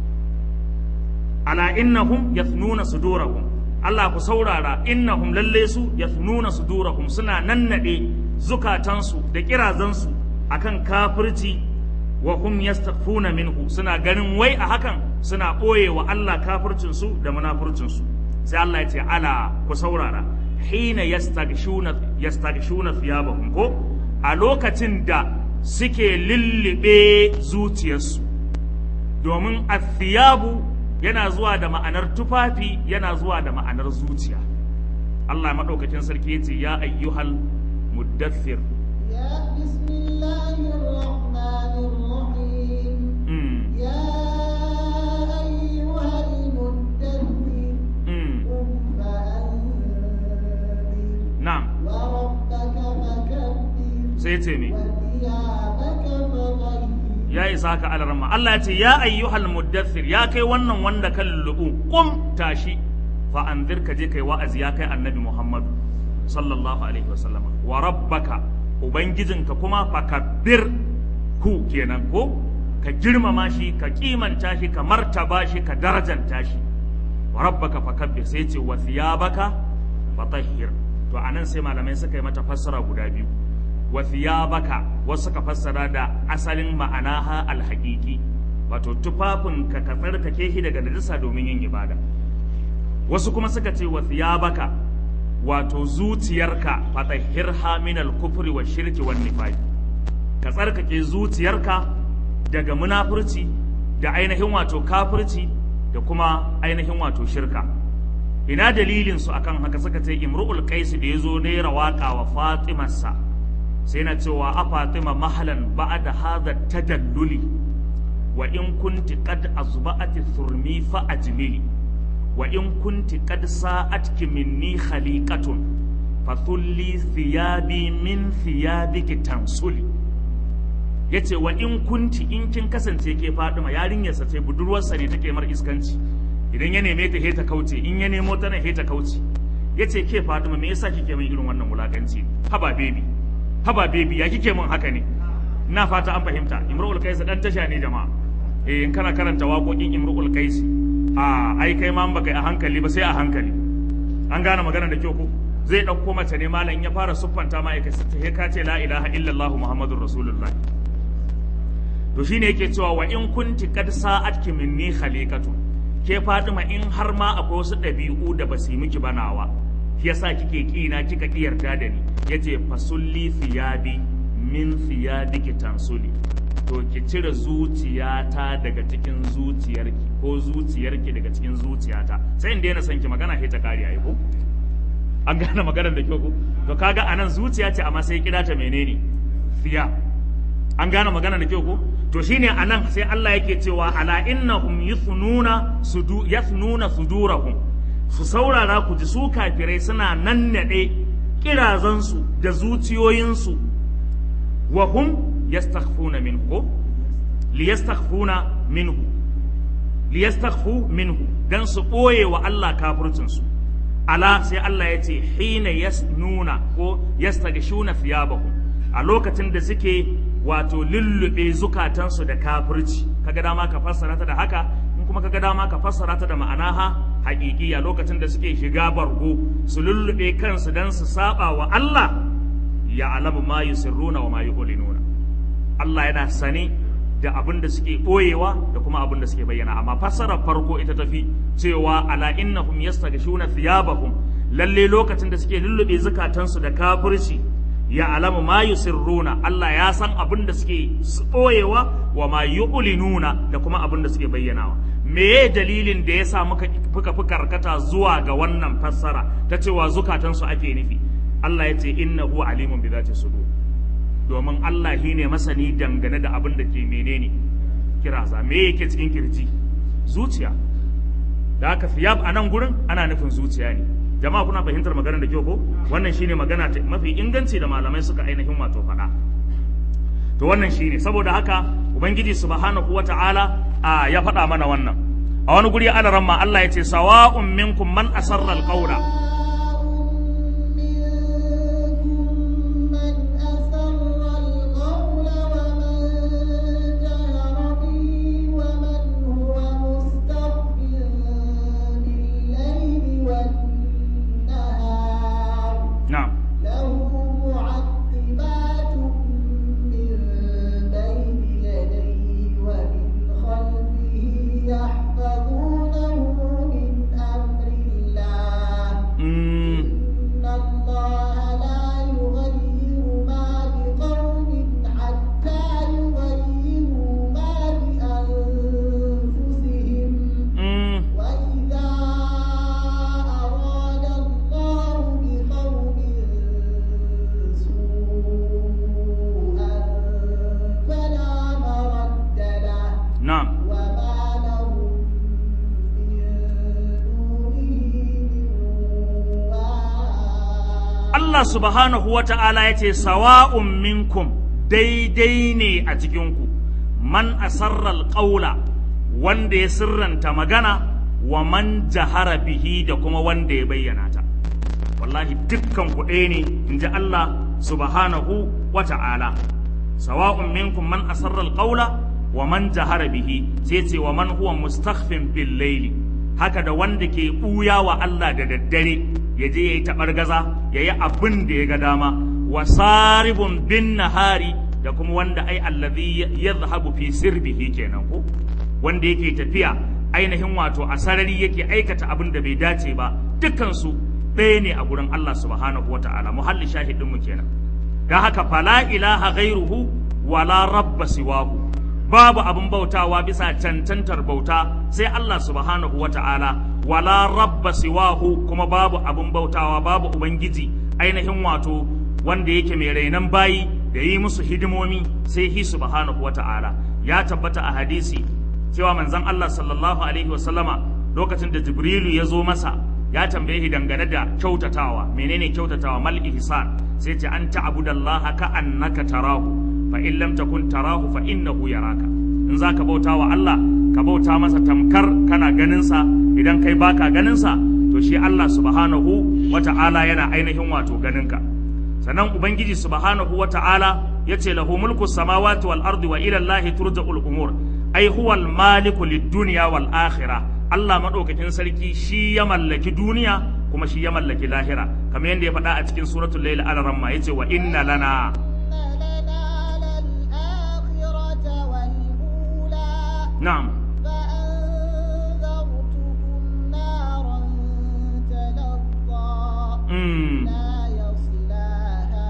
ala innahum yathnuna sudurahum Allah ku saurara innahum lalle su yathnuna sudurahum suna nannade zukatansu da kirazansu akan kafirci wa hum yastaghfuna minhu suna ganin wai a hakan suna ɓoye wa Allah kafircin su da munafurcin su sai Allah ya ce ala ku saurara hina yastaghshuna yastaghshuna thiyabahum ko a lokacin da suke lullube zuciyarsu domin athiyabu yana zuwa da ma'anar tufafi yana zuwa da ma'anar zuciya Allah madaukakin sarki ya ce ya ayyuhal muddathir يا بسم الله الرحمن الرحيم mm, يا أيها المدثر mm, قم فأنذر na'am وربك فكبر sai ce me وثيابك فطهر ya isa ka alarma Allah ya ce ya ayyuhal muddathir ya kai wannan wanda kan lulubu kum tashi fa anzir ka je kai wa'azi ya kai annabi Muhammad sallallahu alaihi wasallama wa rabbaka ubangijinka kuma fakabbir hu kenan ko ka girmama shi ka kimanta shi ka martaba shi ka darajanta shi wa rabbaka fakabbir sai ce wa thiyabaka fatahhir to anan sai malamai suka yi mata fassara guda biyu wa thiyabaka wasu ka fassara da asalin ma'anaha alhaqiqi wato tufafin ka ka tsarkake shi daga najasa domin yin ibada wasu kuma suka ce wa thiyabaka wato zuciyarka fatahhirha min al-kufri wa shirki wan nifaq ka tsarkake zuciyarka daga munafurci da ainihin wato kafirci da kuma ainihin wato shirka ina dalilin su akan haka suka ce imru'ul qais da yazo ne rawaka wa fatimarsa sai na cewa a fatima mahalan ba'da hadha tadalluli wa in kunti qad azba'ati thurmi fa ajmili wa in kunti qad sa'atki minni khaliqatun fa thulli thiyabi min thiyabiki tansuli yace wa in kunti in kin kasance ke Fatima yarinyarsa ce budurwarsa ne take mar iskanci idan ya neme ta heta kauce in ya nemo ta nan heta kauce yace ke Fatima me yasa kike min irin wannan wulakanci haba baby haba baby ya kike min haka ne ina fata an fahimta Imrul Qais dan tasha ne jama'a eh in kana karanta waƙoƙin Imrul Qais a ai kai ma baka yi a hankali ba sai a hankali an gane magana da kyau ko zai ɗauko mace ne malam ya fara siffanta ma'aikata ta ka ce la ilaha illallah muhammadur rasulullah to shine yake cewa wa in kunti qad sa'atki minni khaliqatu ke Fatima in har ma akwai wasu ɗabi'u da ba su yi miki banawa yasa kike kina kika ki yarda da ni yace fasulli thiyabi min thiyabiki tansuli to ki cire zuciyata daga cikin zuciyarki ko zuciyarki daga cikin zuciyata sai in daina son ki magana sai ta kare ai ko an gane maganar da kyau ko to kaga anan zuciya ce amma sai kira ta menene fiya an gane magana da kyau ko to shine anan sai Allah yake cewa ala innahum yuthnuna sudu yathnuna sudurahum su saurara ku ji su kafirai suna nannade kirazansu da zuciyoyinsu wa hum yastakhfuna minhu ko liyastakhfuna minhu liyastakhfu minhu dan su boye wa Allah kafircin su ala sai Allah ya ce hina yasnuna ko yastagshuna thiyabahum a lokacin da suke wato lullube zukatansu da kafirci kaga dama ka fassara ta da haka in kuma kaga dama ka fassara ta da ma'anaha haƙiƙiya lokacin da suke shiga bargo su lullube kansu dan su saba wa Allah ya alamu ma yusirruna wa ma yu'linuna Allah yana sane da abin da suke ɓoyewa da kuma abin da suke bayyana amma fassarar farko ita tafi cewa ala innahum yastaghshuna thiyabahum lalle lokacin da suke lullube zukatansu da kafirci ya alamu ma yusirruna Allah ya san abin da suke ɓoyewa wa ma yu'linuna da kuma abin da suke bayyanawa meye dalilin da yasa muka fuka fuka karkata zuwa ga wannan fassara ta cewa zukatansu ake nufi Allah ya ce innahu alimun bi zati sudur domin Allah shi ne masani dangane da abin da ke menene kiraza me yake cikin kirji zuciya da haka fiyab a nan gurin ana nufin zuciya ne jama'a kuna fahimtar maganar da kyau ko wannan shine magana mafi inganci da malamai suka ainihin wato faɗa to wannan shine saboda haka ubangiji subhanahu wata'ala a ya faɗa mana wannan a wani guri alaran ma Allah ya ce sawa'un minkum man asarra alqawla na'am له معقبات من بين يديه ومن خلفه يحفظونه من أمر الله mm, إن الله لا يغير ما بقوم حتى يغيروا ما بأنفسهم mm, وإذا أراد الله بقوم سوءا فلا مرد له na'am وما لهم من دونه من وال Allah subhanahu wa ta'ala ya ce, Sawa'un minkum daidai ne a cikinku, man asarral ƙaula wanda ya sirranta magana wa man jahara bihi da kuma wanda ya bayyana ta. Wallahi dukkan ku ɗaya ne, in ji Allah subhanahu wa ta'ala. Sawa'un minkum man asarral ƙaula wa man jahara bihi sai ce wa man huwa mustakhfin bil laili haka da wanda ke ɓuya wa Allah da daddare ya je ya yi taɓargaza ya yi abin da ya ga dama wa saribun bin nahari da kuma wanda ai allazi ya zahabu fi sirbihi kenan ko wanda yake tafiya ainihin wato a sarari yake aikata abin da bai dace ba dukkansu ɗaya ne a gurin Allah subhanahu wa ta'ala muhalli shahidin mu kenan da haka fala ilaha ghairuhu wala rabba siwahu babu abin bautawa bisa cancantar bauta sai Allah subhanahu wa ta'ala wala rabba siwahu kuma babu abin bautawa babu ubangiji ainihin wato wanda yake mai rainan bayi da yi musu hidimomi sai hi subhanahu wa ta'ala ya tabbata a hadisi cewa manzon Allah sallallahu alaihi wa sallama lokacin da Jibrilu ya zo masa ya tambaye shi dangane da kyautatawa menene kyautatawa mal ihsan sai ce an ta'budallaha ka annaka tarahu fa in lam takun tarahu fa innahu yaraka in zaka bauta wa Allah ka bauta masa tamkar kana ganin sa idan kai baka ganin sa to shi Allah subhanahu wata'ala yana ainihin wato ganin ka sannan ubangiji subhanahu wata'ala yace lahu mulku samawati wal ardi wa ila Allah turja'ul umur ai huwa al maliku lid dunya wal akhirah Allah madaukakin sarki shi ya mallaki duniya kuma shi ya mallaki lahira kamar yadda ya faɗa a cikin suratul layl al-ramma yace wa inna lana na'am فأنذرتكم نارا تلظى mm. لا يصلاها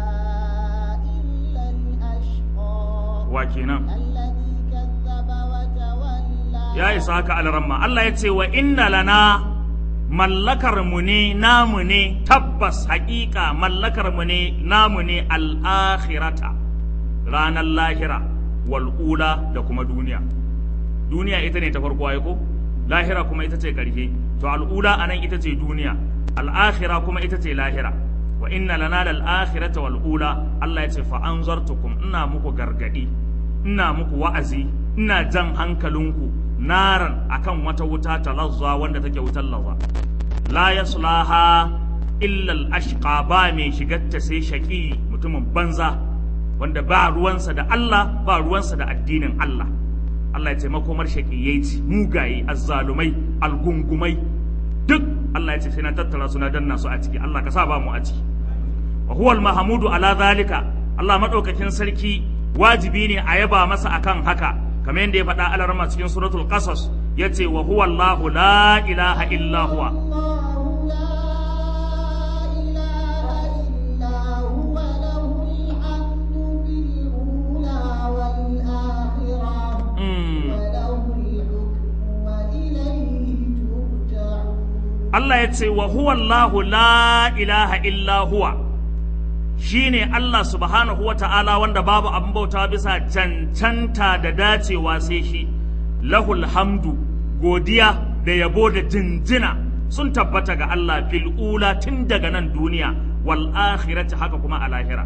إلا الأشقى wa kenan الذي كذب وتولى ya isa haka al-ramma Allah yace wa inna lana mallakar mu ne namu ne tabbas haƙiƙa mallakar mu ne namu ne al-akhirata ranar lahira wal ula da kuma duniya duniya ita ne ta farko ai ko lahira kuma ita ce ƙarshe to al'ula anan ita ce duniya al'akhira kuma ita ce lahira wa inna lana lal akhirata wal ula Allah ya ce fa anzartukum ina muku gargadi ina muku wa'azi ina jan hankalinku naran akan wata wuta talazza wanda take wutar laza la yaslaha illa al ashqa ba mai shigarta sai shaqi mutumin banza wanda ba ruwansa da Allah ba ruwansa da addinin Allah Allah ya ce makomar shaƙiyai ce mugaye azzalumai algungumai duk Allah ya ce sai na tattara su na danna su a ciki Allah ka sa ba mu a ciki wa huwa al-mahmudu ala zalika Allah madaukakin sarki wajibi ne a yaba masa akan haka kamar yadda ya faɗa alarma cikin suratul qasas yace wa huwa Allahu la ilaha illa huwa الله لا إله إلا هو له الحمد في الأولى والآخرة Mm. وله الحكم وإليه ترجعون Allah ya ce wa huwa Allahu la ilaha illa huwa shine Allah subhanahu wa ta'ala wanda babu abin bauta bisa cancanta da dacewa sai shi lahul hamdu godiya da yabo da jinjina sun tabbata ga Allah fil ula tun daga nan duniya wal akhirati haka kuma a lahira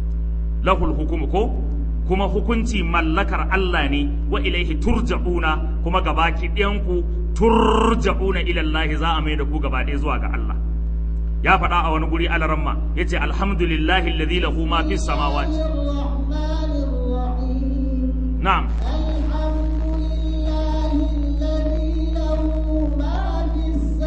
lahul hukumu ko kuma hukunci mallakar Allah ne wa ilaihi turja'una kuma gabaki ɗayanku turja'una ila Allah za a mai da ku gaba ɗaya zuwa ga Allah ya faɗa a wani guri alaramma yace alhamdulillahi alladhi lahu ma fis samawati الرحمن الرحيم na'am الحمد لله الذي له ما في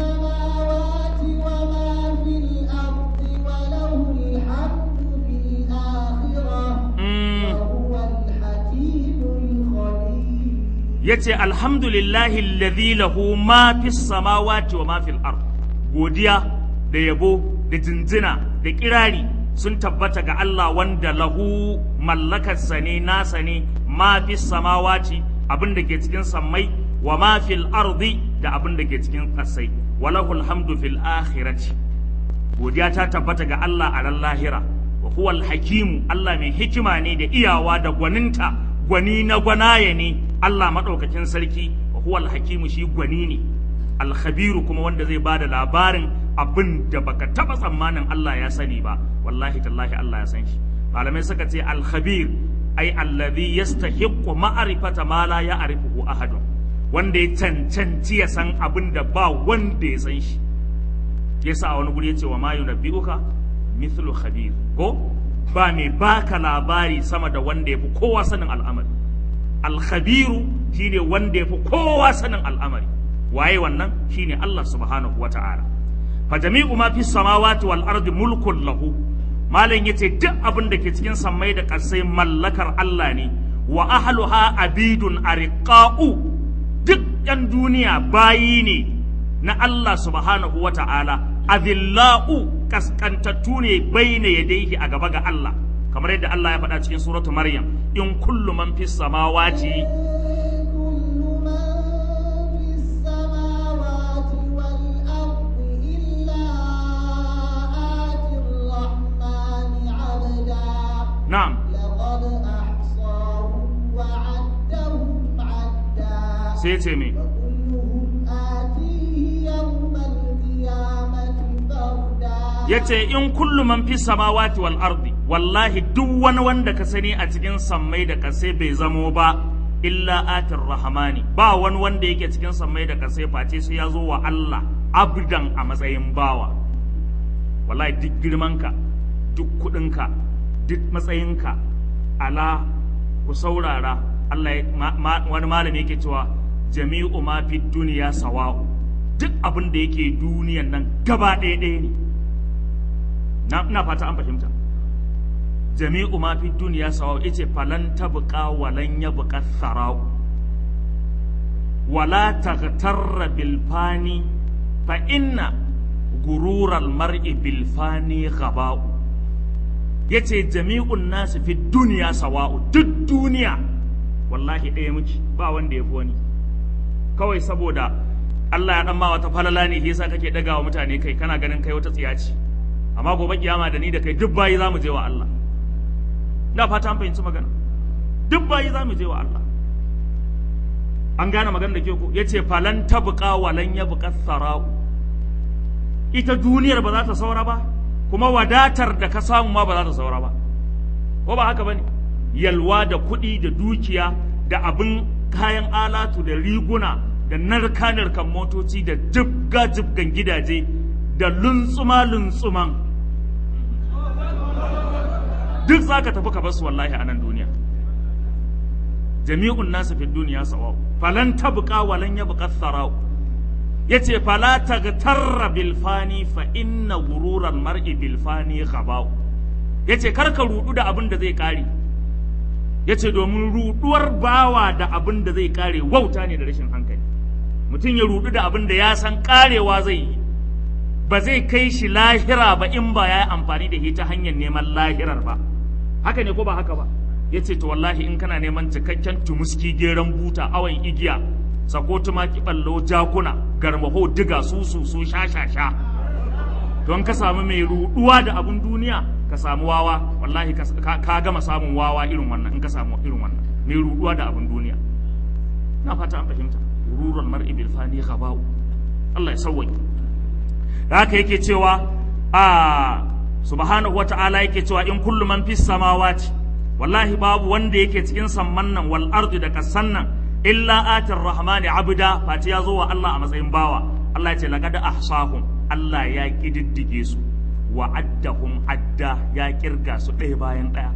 السماوات وما في الأرض وله الحمد في الآخرة mm. وهو الحكيم الخبير yace alhamdulillahi alladhi lahu ma fis samawati wa ma fil ard godiya da yabo da jinjina da kirari sun tabbata ga Allah wanda lahu mallakarsa ne nasa ne ma fis samawati abin da ke cikin sammai wa ma fil ardi da abin da ke cikin ƙasai walahul hamdu fil akhirati godiya ta tabbata ga Allah a ran lahira wa huwal hakimu Allah mai hikima ne da iyawa da gwaninta gwani na gwanaye ne Allah maɗaukakin sarki wa huwal hakimu shi gwani ne alkhabiru kuma wanda zai bada labarin abin da baka taba tsammanin Allah ya sani ba wallahi tallahi Allah ya san shi malamai suka ce alkhabir ai allazi yastahiqqu ma'rifata ma la ya'rifuhu ahadun wanda ya cancanci ya san abin da ba wanda ya san shi yasa a wani guri ya ce wa ma yunabbi'uka mithlu khabir ko ba mai baka labari sama da wanda ya fi kowa sanin al'amari alkhabiru shine wanda ya fi kowa sanin al'amari waye wannan shine Allah subhanahu wata'ala fa jami'u ma fi samawati wal ardi mulkun lahu malam yace duk abin da ke cikin sammai da ƙasai mallakar Allah ne wa ahluha abidun ariqa'u duk yan duniya bayi ne na Allah subhanahu wata'ala adillau kaskantattu ne baina yadayhi a gaba ga Allah kamar yadda Allah ya faɗa cikin suratu Maryam in kullu man fis samawati كل من في السماوات والأرض إلا آتي الرحمن عبدا na'am لقد أحصاهم وعدهم عدا sai ce me وكلهم آتيه يوم القيامة فردا yace in kullu man fi samawati wal ardi wallahi duk wani wanda ka sani a cikin sammai da kasai bai zamo ba illa atir rahmani ba wani wanda yake cikin sammai da kasai face sai ya zo wa Allah abdan a matsayin bawa wallahi duk girmanka duk kudinka duk matsayinka ala ku saurara Allah ya- ma- ma- wani malami yake cewa jami'u ma fi duniya sawa'u duk abin da yake duniyan nan gaba ɗaya ɗaya ne na ina fata an fahimta jami'u ma fi duniya sawa'u yace falan tabqa walan yabqa thara'u wala taghtarra bil fani fa inna gurural mar'i bil fani ghaba'u yace jami'un nasu fi duniya sawa'u duk duniya wallahi ɗaya muke ba wanda ya fi wani kawai saboda Allah ya dan ma wata falala ne yasa kake daga wa mutane kai kana ganin kai wata tsiya ce amma gobe kiyama da ni da kai duk bayi zamu je wa Allah ina fata an fahimci magana duk bayi zamu je wa Allah an gane magana da ke ko yace falan tabqa walan yabqa tharau ita duniyar ba za ta saura ba kuma wadatar da ka samu ma ba za ta saura ba ko ba haka bane yalwa da kuɗi da dukiya da abin kayan alatu da riguna da narka-narkan motoci da jibga-jibgan gidaje da luntsuma-luntsuman duk za ka tafi ka basu wallahi a nan duniya jami'un nasu fi duniya sawa falan tabqa walan yabqa tharau yace fala tagtarra bil fani fa inna gururan mar'i bil fani ghabau yace karka rudu da abin da zai kare yace domin ruduwar bawa da abin da zai kare wauta ne da rashin hankali mutum ya rudu da abin da ya san karewa zai yi ba zai kai shi lahira ba in ba ya yi amfani da shi ta hanyar neman lahirar ba haka ne ko ba haka ba ya ce to wallahi in kana neman cikakken tumuski geran buta awon igiya sako tumaki ballo jakuna garmaho diga su su su sha sha sha don ka samu mai ruduwa da abin duniya ka samu wawa wallahi ka, ka, ka gama samun wawa irin wannan in ka samu irin wannan mai ruduwa da abin duniya na fata an fahimta gururul mar'i bil fani ghaba'u Allah ya sauwaye da haka yake cewa a subhanahu wata'ala yake cewa in kullu man fis samawati wallahi babu wanda yake cikin samman nan wal ardi da kasan nan illa atir rahmani abda fati ya zo wa Allah a matsayin bawa Allah ya ce laqad ahsahum Allah ya kididdige su wa addahum adda ya kirga su ɗaya bayan ɗaya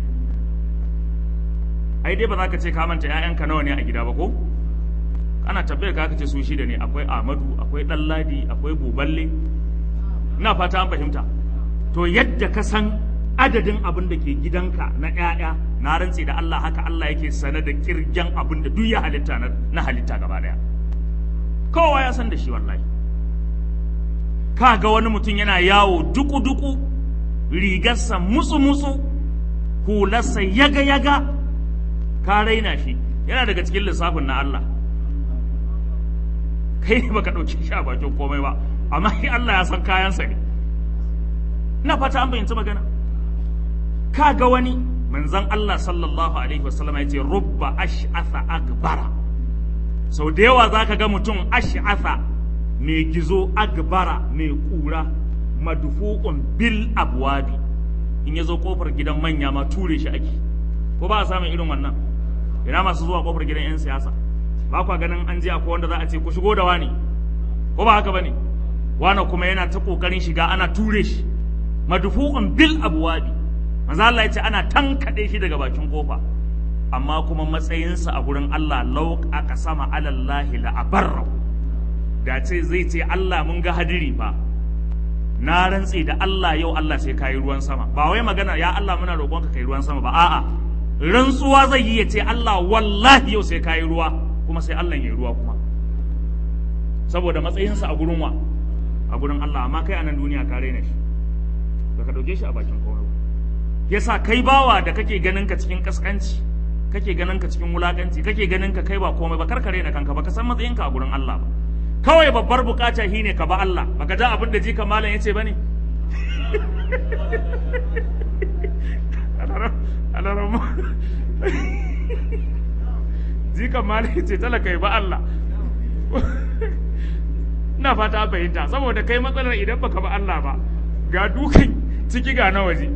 ai dai ba za ka ce ka manta 'ya'yanka nawa ne a gida ba ko ana tabbayar ka ce su shida ne akwai Ahmadu akwai Ɗanladi akwai Buballe ina fata an fahimta to yadda ka san adadin abin da ke gidanka na ƴaƴa na rantse da Allah haka Allah yake sane da kirgen abin da duk ya halitta na, na halitta gaba daya kowa ya san da shi wallahi ka ga wani mutum yana yawo duku duku rigarsa mutsu mutsu hularsa yaga yaga ka raina shi yana daga cikin lissafin na Allah kai ne baka ɗauki shi a bakin komai ba amma shi Allah ya san kayansa ne ina fata an bayyanci magana ka ga wani manzon Allah sallallahu alaihi wasallam ya ce rubba ash'atha akbara sau da yawa zaka ga mutum ash'atha mai gizo agbara mai kura madfu'un bil abwabi in ya zo kofar gidan manya ma ture shi ake ko ba a samun irin wannan ina masu zuwa kofar gidan 'yan siyasa ba kwa ganin an je akwai wanda za a ce ku shigo da wani ko ba haka bane wani kuma yana ta kokarin shiga ana ture shi madfu'un bil abwabi manzo Allah ya ce ana tankade shi daga bakin kofa amma kuma matsayinsa a gurin Allah law aka sama alallahi la abarra da ce zai ce Allah mun ga hadiri fa na rantse da Allah yau Allah sai kayi ruwan sama ba wai magana ya Allah muna roƙonka kai ruwan sama ba a'a rantsuwa zai yi ya ce Allah wallahi yau sai kayi ruwa kuma sai Allah ya yi ruwa kuma saboda matsayinsa a gurin wa a gurin Allah amma kai a nan duniya ka raina shi baka dauke shi a bakin komai yasa kai bawa da kake ganin ka cikin kaskanci kake ganin ka cikin wulakanci kake ganin ka kai ba komai ba karka raina kanka baka san matsayinka a gurin Allah ba kawai babbar bukata shine ka ba Allah baka ji abin da jika malam yace bane alarama jikan malam yace talaka ba Allah ina fata fahimta saboda kai matsalar idan baka ba Allah ba ga dukan ciki ga na waje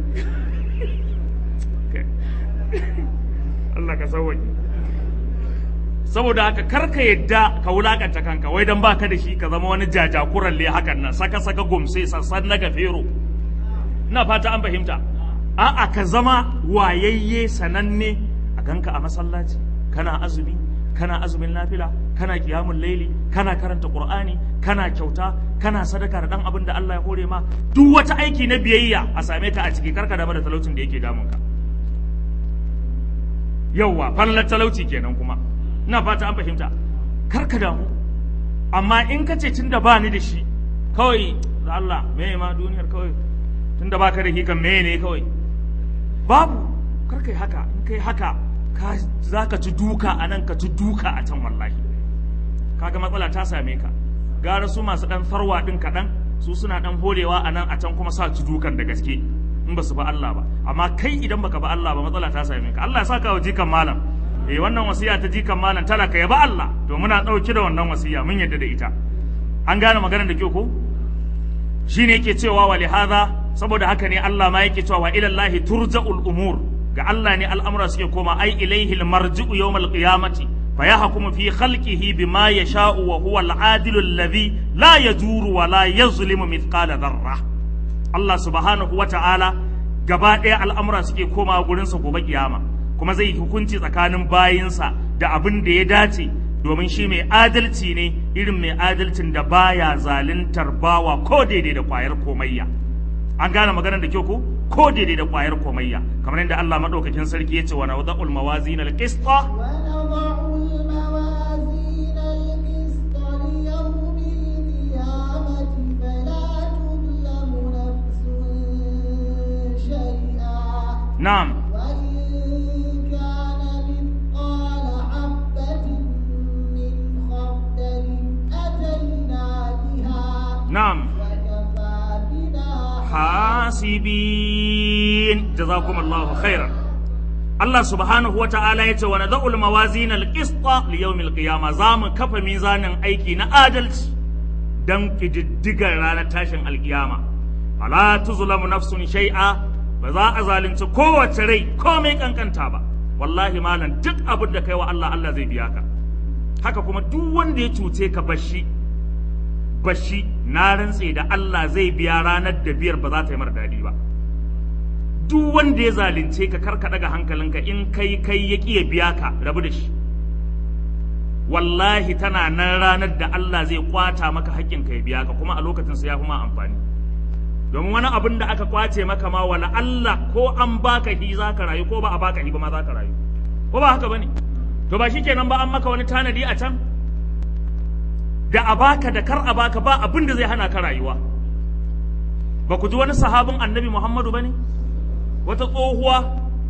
Allah ka sauwaƙe saboda haka karka yadda ka wulakanta kanka wai dan baka da shi ka zama wani jajakuralle hakan nan saka saka gumse sassan na gafero ina fata an fahimta a'a ka zama wayayye sananne a ganka a masallaci kana azumi kana azumin nafila kana kiyamun laili kana karanta qur'ani kana kyauta kana sadaka da dan abin da Allah ya hore ma duk wata aiki na biyayya a same ka a ciki karka da da talaucin da yake damun ka yauwa fallar talauci kenan kuma ina fata an fahimta karka damu amma in ka ce tunda ba ni da shi kawai da Allah me ma duniyar kawai tunda baka da shi kan me ne kawai babu karka yi haka in kai haka ka za ka ci duka a nan ka ci duka a can wallahi kaga matsala ta same ka gara su masu dan farwa din kaɗan su suna dan holewa a nan a can kuma sa ci dukan da gaske in ba su ba Allah ba amma kai idan baka ba Allah ba matsala ta same ka Allah ya saka wa jikan malam eh wannan wasiya ta jikan malam talaka ya ba Allah to muna dauki da wannan wasiya mun yadda da ita an gane maganar da kyau ko shine yake cewa wa lihadha saboda haka ne Allah ma yake cewa wa ila Allah turja'ul umur ga Allah ne al'amura suke koma ai ilaihi almarji'u yawmal qiyamati fa yahkumu fi khalqihi bima yasha'u wa huwa al-adilu alladhi la yajuru wa la yazlimu mithqala dharra Allah subhanahu wa ta'ala gaba ɗaya al'amura suke koma gurinsa gobe kiyama kuma zai hukunci tsakanin bayinsa da abin da ya dace domin shi mai adalci ne irin mai adalcin da baya zaluntar bawa ko daidai da kwayar komayya an gane maganar da kyau ko ko daidai da kwayar komayya kamar yadda Allah madaukakin sarki ya ce wa nawda'ul mawazin al-qista ونضع الموازين القسط ليوم القيامة فلا تظلم نفس شيئا na'am وإن كان مثقال حبة من خردل أتينا بها na'am وكفى بنا hasibin jazakumullahu khairan Allah subhanahu wata'ala ya ce wa nada'ul mawazin al-qista li yawmil qiyamah za mu kafa mizanin aiki na adalci dan kididdigar ranar tashin alkiyama fala tuzlamu nafsun shay'a ba za a zalunci kowace rai komai kankanta ba wallahi malam duk abin da kai wa Allah Allah zai biya ka haka kuma duk wanda ya cuce ka bashi bashi na rantse da Allah zai biya ranar da biyar ba za ta yi mara daɗi ba duk wanda ya zalunce ka karka daga hankalinka in kai kai ya ƙi ya biya ka rabu da shi wallahi tana nan ranar da Allah zai kwata maka haƙƙinka ya biya ka kuma a lokacin sa ya fi ma amfani domin wani abin da aka kwace maka ma wala Allah ko an baka hi za ka rayu ko ba a baka hi ba ma za ka rayu ko ba haka bane to ba shikenan ba an maka wani tanadi a can da a baka da kar a baka ba abin da zai hana ka rayuwa ba ku ji wani sahabin annabi Muhammadu bane wata tsohuwa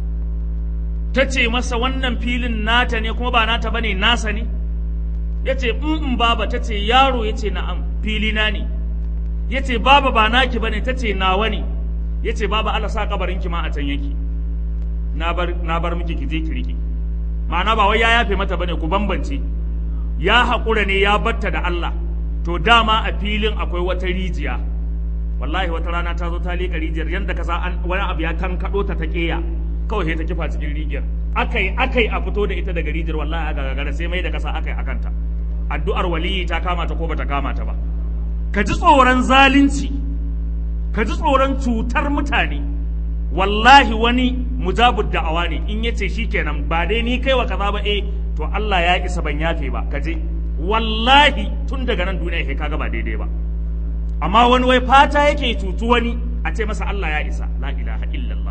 ta ce masa wannan filin nata ne kuma ba nata bane nasa ne ya ce in baba ta ce yaro ya ce na'am filina ne ya ce baba ba naki bane ta ce nawa ne ya ce baba Allah sa kabarin ki ma a can yake na bar na bar miki ki je ki rike ma'ana ba wai ya yafe mata bane ku bambance ya haƙura ne ya batta da Allah to dama a filin akwai wata rijiya wallahi wata rana ta zo ta leƙa rijiyar yadda ka sa an wani abu ya kankaɗo ta ta ƙeya kawai sai ta kifa cikin rijiyar akai akai a fito da ita daga rijiyar wallahi a gagara sai mai da kasa akai akanta addu'ar waliyi ta kama ta ko bata kama ta ba ka ji tsoron zalunci ka ji tsoron cutar mutane wallahi wani mujabud da'awa ne in yace shikenan ba dai ni kai wa kaza ba eh to Allah ya isa ban yafe ba ka je wallahi tun daga nan duniya kai kaga ba daidai ba amma wani wai fata yake cutu wani a ce masa Allah ya isa la ilaha illallah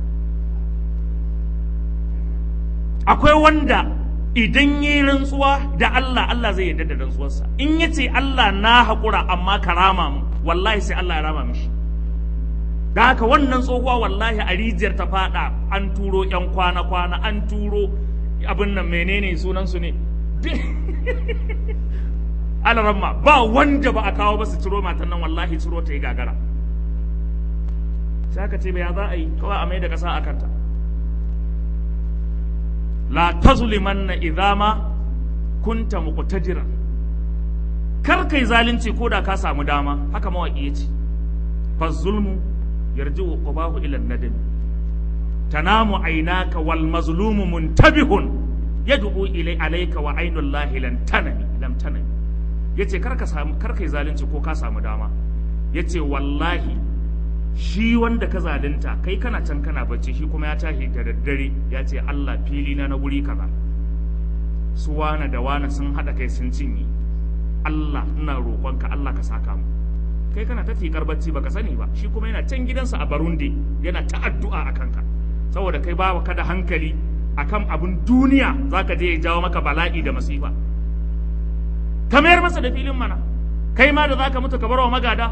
akwai wanda idan yi rantsuwa da Allah Allah zai yarda da rantsuwarsa in ya ce Allah na haƙura amma ka rama mu wallahi sai Allah ya rama mishi da haka wannan tsohuwa wallahi a rijiyar ta fada an turo yan kwana-kwana an turo abin nan menene sunansu ne alaramma ba wanda ba a kawo ba su ciro matan nan wallahi ciro ta yi gagara sai aka ce ya za a yi kawai a mai da ƙasa a kanta la tazlimanna idza ma kunta muqtadiran kar kai zalunci ko da ka samu dama haka mawaki yace fa zulmu yarji'u qubahu ila nadam tanamu aynaka wal mazlumu muntabihun yad'u ilay alayka wa aynul lahi lan tanami lam tanami yace kar ka samu kar kai zalunci ko ka samu dama yace wallahi shi wanda ka zalunta kai kana can kana bacci shi kuma ya tashi da daddare ya ce Allah fili na na guri kaza su wana da wana sun haɗa kai sun cinye Allah ina roƙonka Allah ka saka mu kai kana ta fikar bacci baka sani ba shi kuma yana can gidansa a Barundi yana ta addu'a a kanka saboda kai ba ka da hankali akan abun duniya zaka je ya jawo maka bala'i da masifa ka mayar masa da filin mana kai ma da zaka mutu ka bar wa magada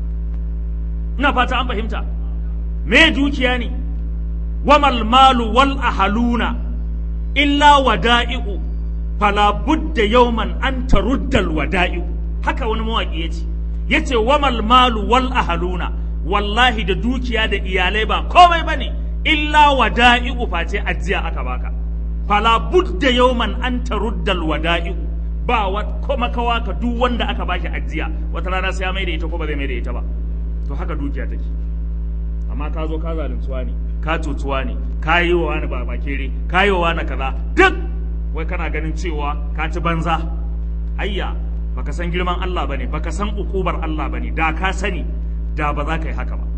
ina fata an fahimta me dukiya ne wamal malu wal ahaluna illa wada'i'u fala budda yawman an taruddal wada'i'u haka wani mawaki yace yace wamal malu wal ahaluna wallahi da dukiya da iyalai ba komai bane illa wada'i'u face ajiya aka baka fala budda yawman an taruddal wada'i'u ba wa kuma kawa ka duk wanda aka bashi ajiya wata rana sai ya mai da ita ko ba zai mai da ita ba to haka dukiya take amma ka zo ka zaluntuwa ne ka cutuwa ne ka yi wa wani ba kere ka yi wa wani kaza duk wai kana ganin cewa ka ci banza ayya baka san girman Allah bane baka san ukubar Allah bane da ka sani da ba za ka yi haka ba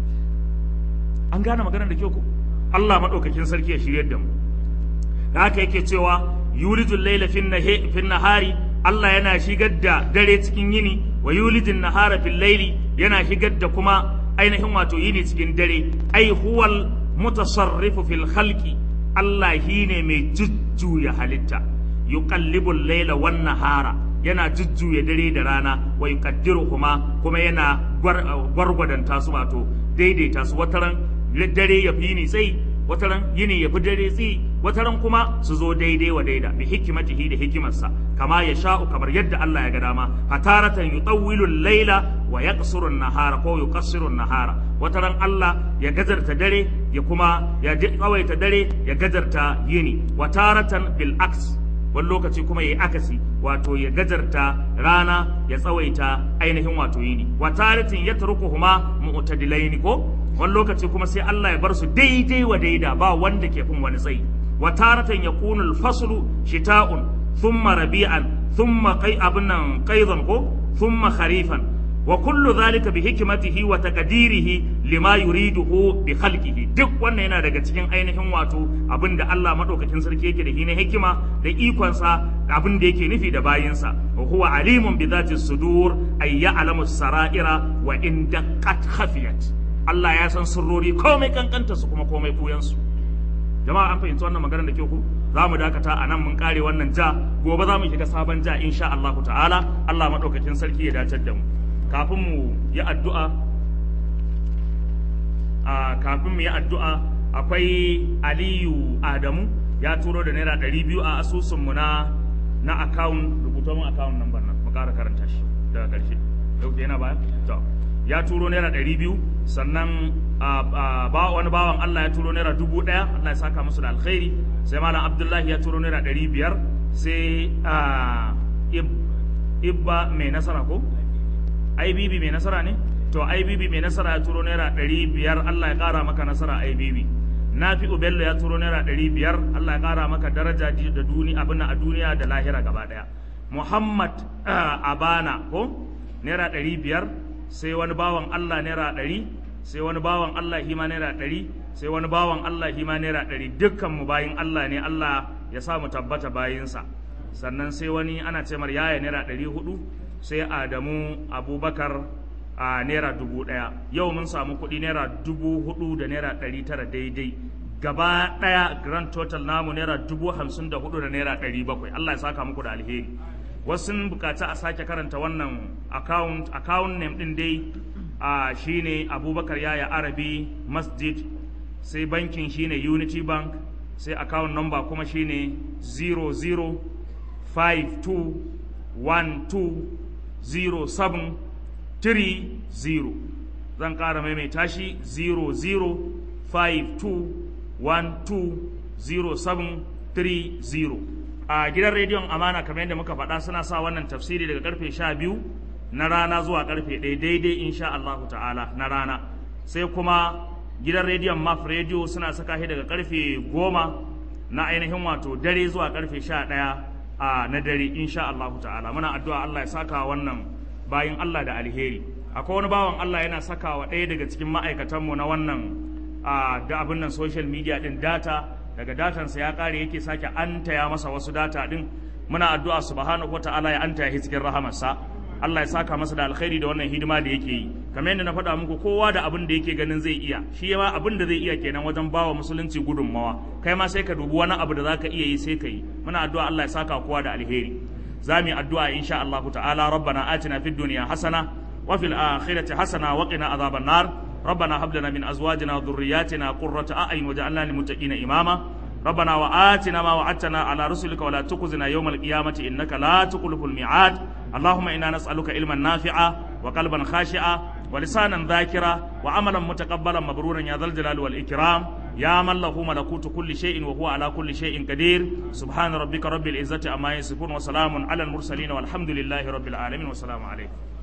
an gane maganar da kyau ko Allah madaukakin sarki ya shiryar da mu da haka yake cewa yulijul layla fin nahari Allah yana shigar da dare cikin yini wa yulijin nahara fil laili yana shigar da kuma ainihin wato yini cikin dare ai huwal mutasarrifu fil khalqi Allah shine mai jujjuya halitta yuqallibul laila wan nahara yana jujjuya dare da rana wa yuqaddiruhuma kuma yana gwargwadanta su wato daidaita su wataran dare ya fi yini tsayi wataran yini ya fi dare tsayi wataran kuma su zo daidai wa daida bi hikimatihi da hikimarsa kama ya sha'u kamar yadda Allah ya ga dama fataratan yutawwilu al-laila wa yaqsuru an-nahara ko yuqassiru an-nahara wataran Allah ya gazarta dare ya kuma ya tsawaita dare ya gazarta yini wataratan bil aks wani lokaci kuma ya akasi wato ya gajarta rana ya tsawaita ainihin wato yini wataratin ya turkuhuma mu'tadilaini ko wani lokaci kuma sai Allah ya bar su daidai wa daida ba wanda ke fin wani tsayi wataratan yakunu al-faslu shita'un thumma rabi'an thumma qai abnan qaidan ko thumma kharifan wa kullu dhalika bi hikmatihi wa taqdirihi lima yuriduhu bi khalqihi duk wannan yana daga cikin ainihin wato abinda Allah madaukakin sarki yake da hina hikima da ikonsa da abin da yake nufi da bayinsa wa huwa alimun bi dhati sudur ay ya'lamu saraira wa in daqqat khafiyat Allah ya san sirrori komai kankanta su kuma komai buyan su jama'a an fahimci wannan maganar da ke ku za mu dakata a nan mun kare wannan ja gobe za mu shiga sabon ja insha Allah ta'ala Allah madaukakin sarki ya dacar da mu kafin mu yi addu'a a kafin mu yi addu'a akwai aliyu adamu ya turo da naira ɗari biyu a asusunmu na na akawun rubuta mun akawun nan nan mu ƙara karanta shi daga ƙarshe yau yana baya to ya turo naira ɗari biyu sannan ba wani bawan Allah ya turo naira dubu ɗaya Allah ya saka musu da alkhairi sai malam abdullahi ya turo naira ɗari biyar sai ibba mai nasara ko IBB mai nasara ne? To IBB mai nasara ya turo naira ɗari biyar Allah ya ƙara maka nasara IBB. Nafi'u Bello ya turo naira ɗari biyar Allah ya ƙara maka daraja da duni abin a duniya da lahira gaba ɗaya. Muhammad Abana ko naira ɗari biyar sai wani bawan Allah naira ɗari sai wani bawan Allah hima naira ɗari sai wani bawan Allah hima naira ɗari dukkan mu bayin Allah ne Allah ya sa mu tabbata bayinsa sannan sai wani ana ce mar yaya naira ɗari hudu sai adamu abubakar a naira dubu ɗaya yau mun samu kuɗi naira dubu hudu da naira ɗari tara daidai gaba ɗaya grand total namu naira dubu hamsin da hudu da naira ɗari bakwai allah ya saka muku da alheri wasu bukaci a sake karanta wannan account account name ɗin dai a shine abubakar yaya arabi masjid sai bankin shine unity bank sai account number kuma shine 0052120730 zan ƙara maimaita shi 0052120730 a gidan rediyon amana kamar yadda muka faɗa suna sa wannan tafsiri daga karfe 12 na rana zuwa karfe 1 daidai insha Allah ta'ala na rana sai kuma gidan rediyon maf rediyo suna saka shi daga karfe goma na ainihin wato dare zuwa karfe sha ɗaya a na dare insha Allah ta'ala muna addu'a Allah ya saka wannan bayin Allah da alheri akwai wani bawan Allah yana saka wa ɗaya daga cikin ma'aikatanmu na wannan a da abin nan social media din data daga datansa ya kare yake sake antaya masa wasu data din muna addu'a subhanahu wata'ala ya antaya shi cikin rahamarsa Allah ya saka masa da alkhairi da wannan hidima da yake yi kamar yadda na faɗa muku kowa da abin da yake ganin zai iya shi ma abin da zai iya kenan wajen bawa musulunci gudunmawa kai ma sai ka dubi wani abu da zaka iya yi sai ka yi muna addu'a Allah ya saka kowa da alheri za mu yi addu'a insha Allah ta'ala rabbana atina fid dunya hasana wa fil akhirati hasana wa qina adhaban nar ربنا هب لنا من ازواجنا وذرياتنا قرة اعين وجعلنا للمتقين اماما ربنا وآتنا ما وعدتنا على رسلك ولا تخزنا يوم القيامة إنك لا تخلف الميعاد اللهم إنا نسألك علما نافعا وقلبا خاشعا ولسانا ذاكرا وعملا متقبلا مبرورا يا ذا الجلال والإكرام يا من له ملكوت كل شيء وهو على كل شيء قدير سبحان ربك رب العزة عما يصفون وسلام على المرسلين والحمد لله رب العالمين والسلام عليكم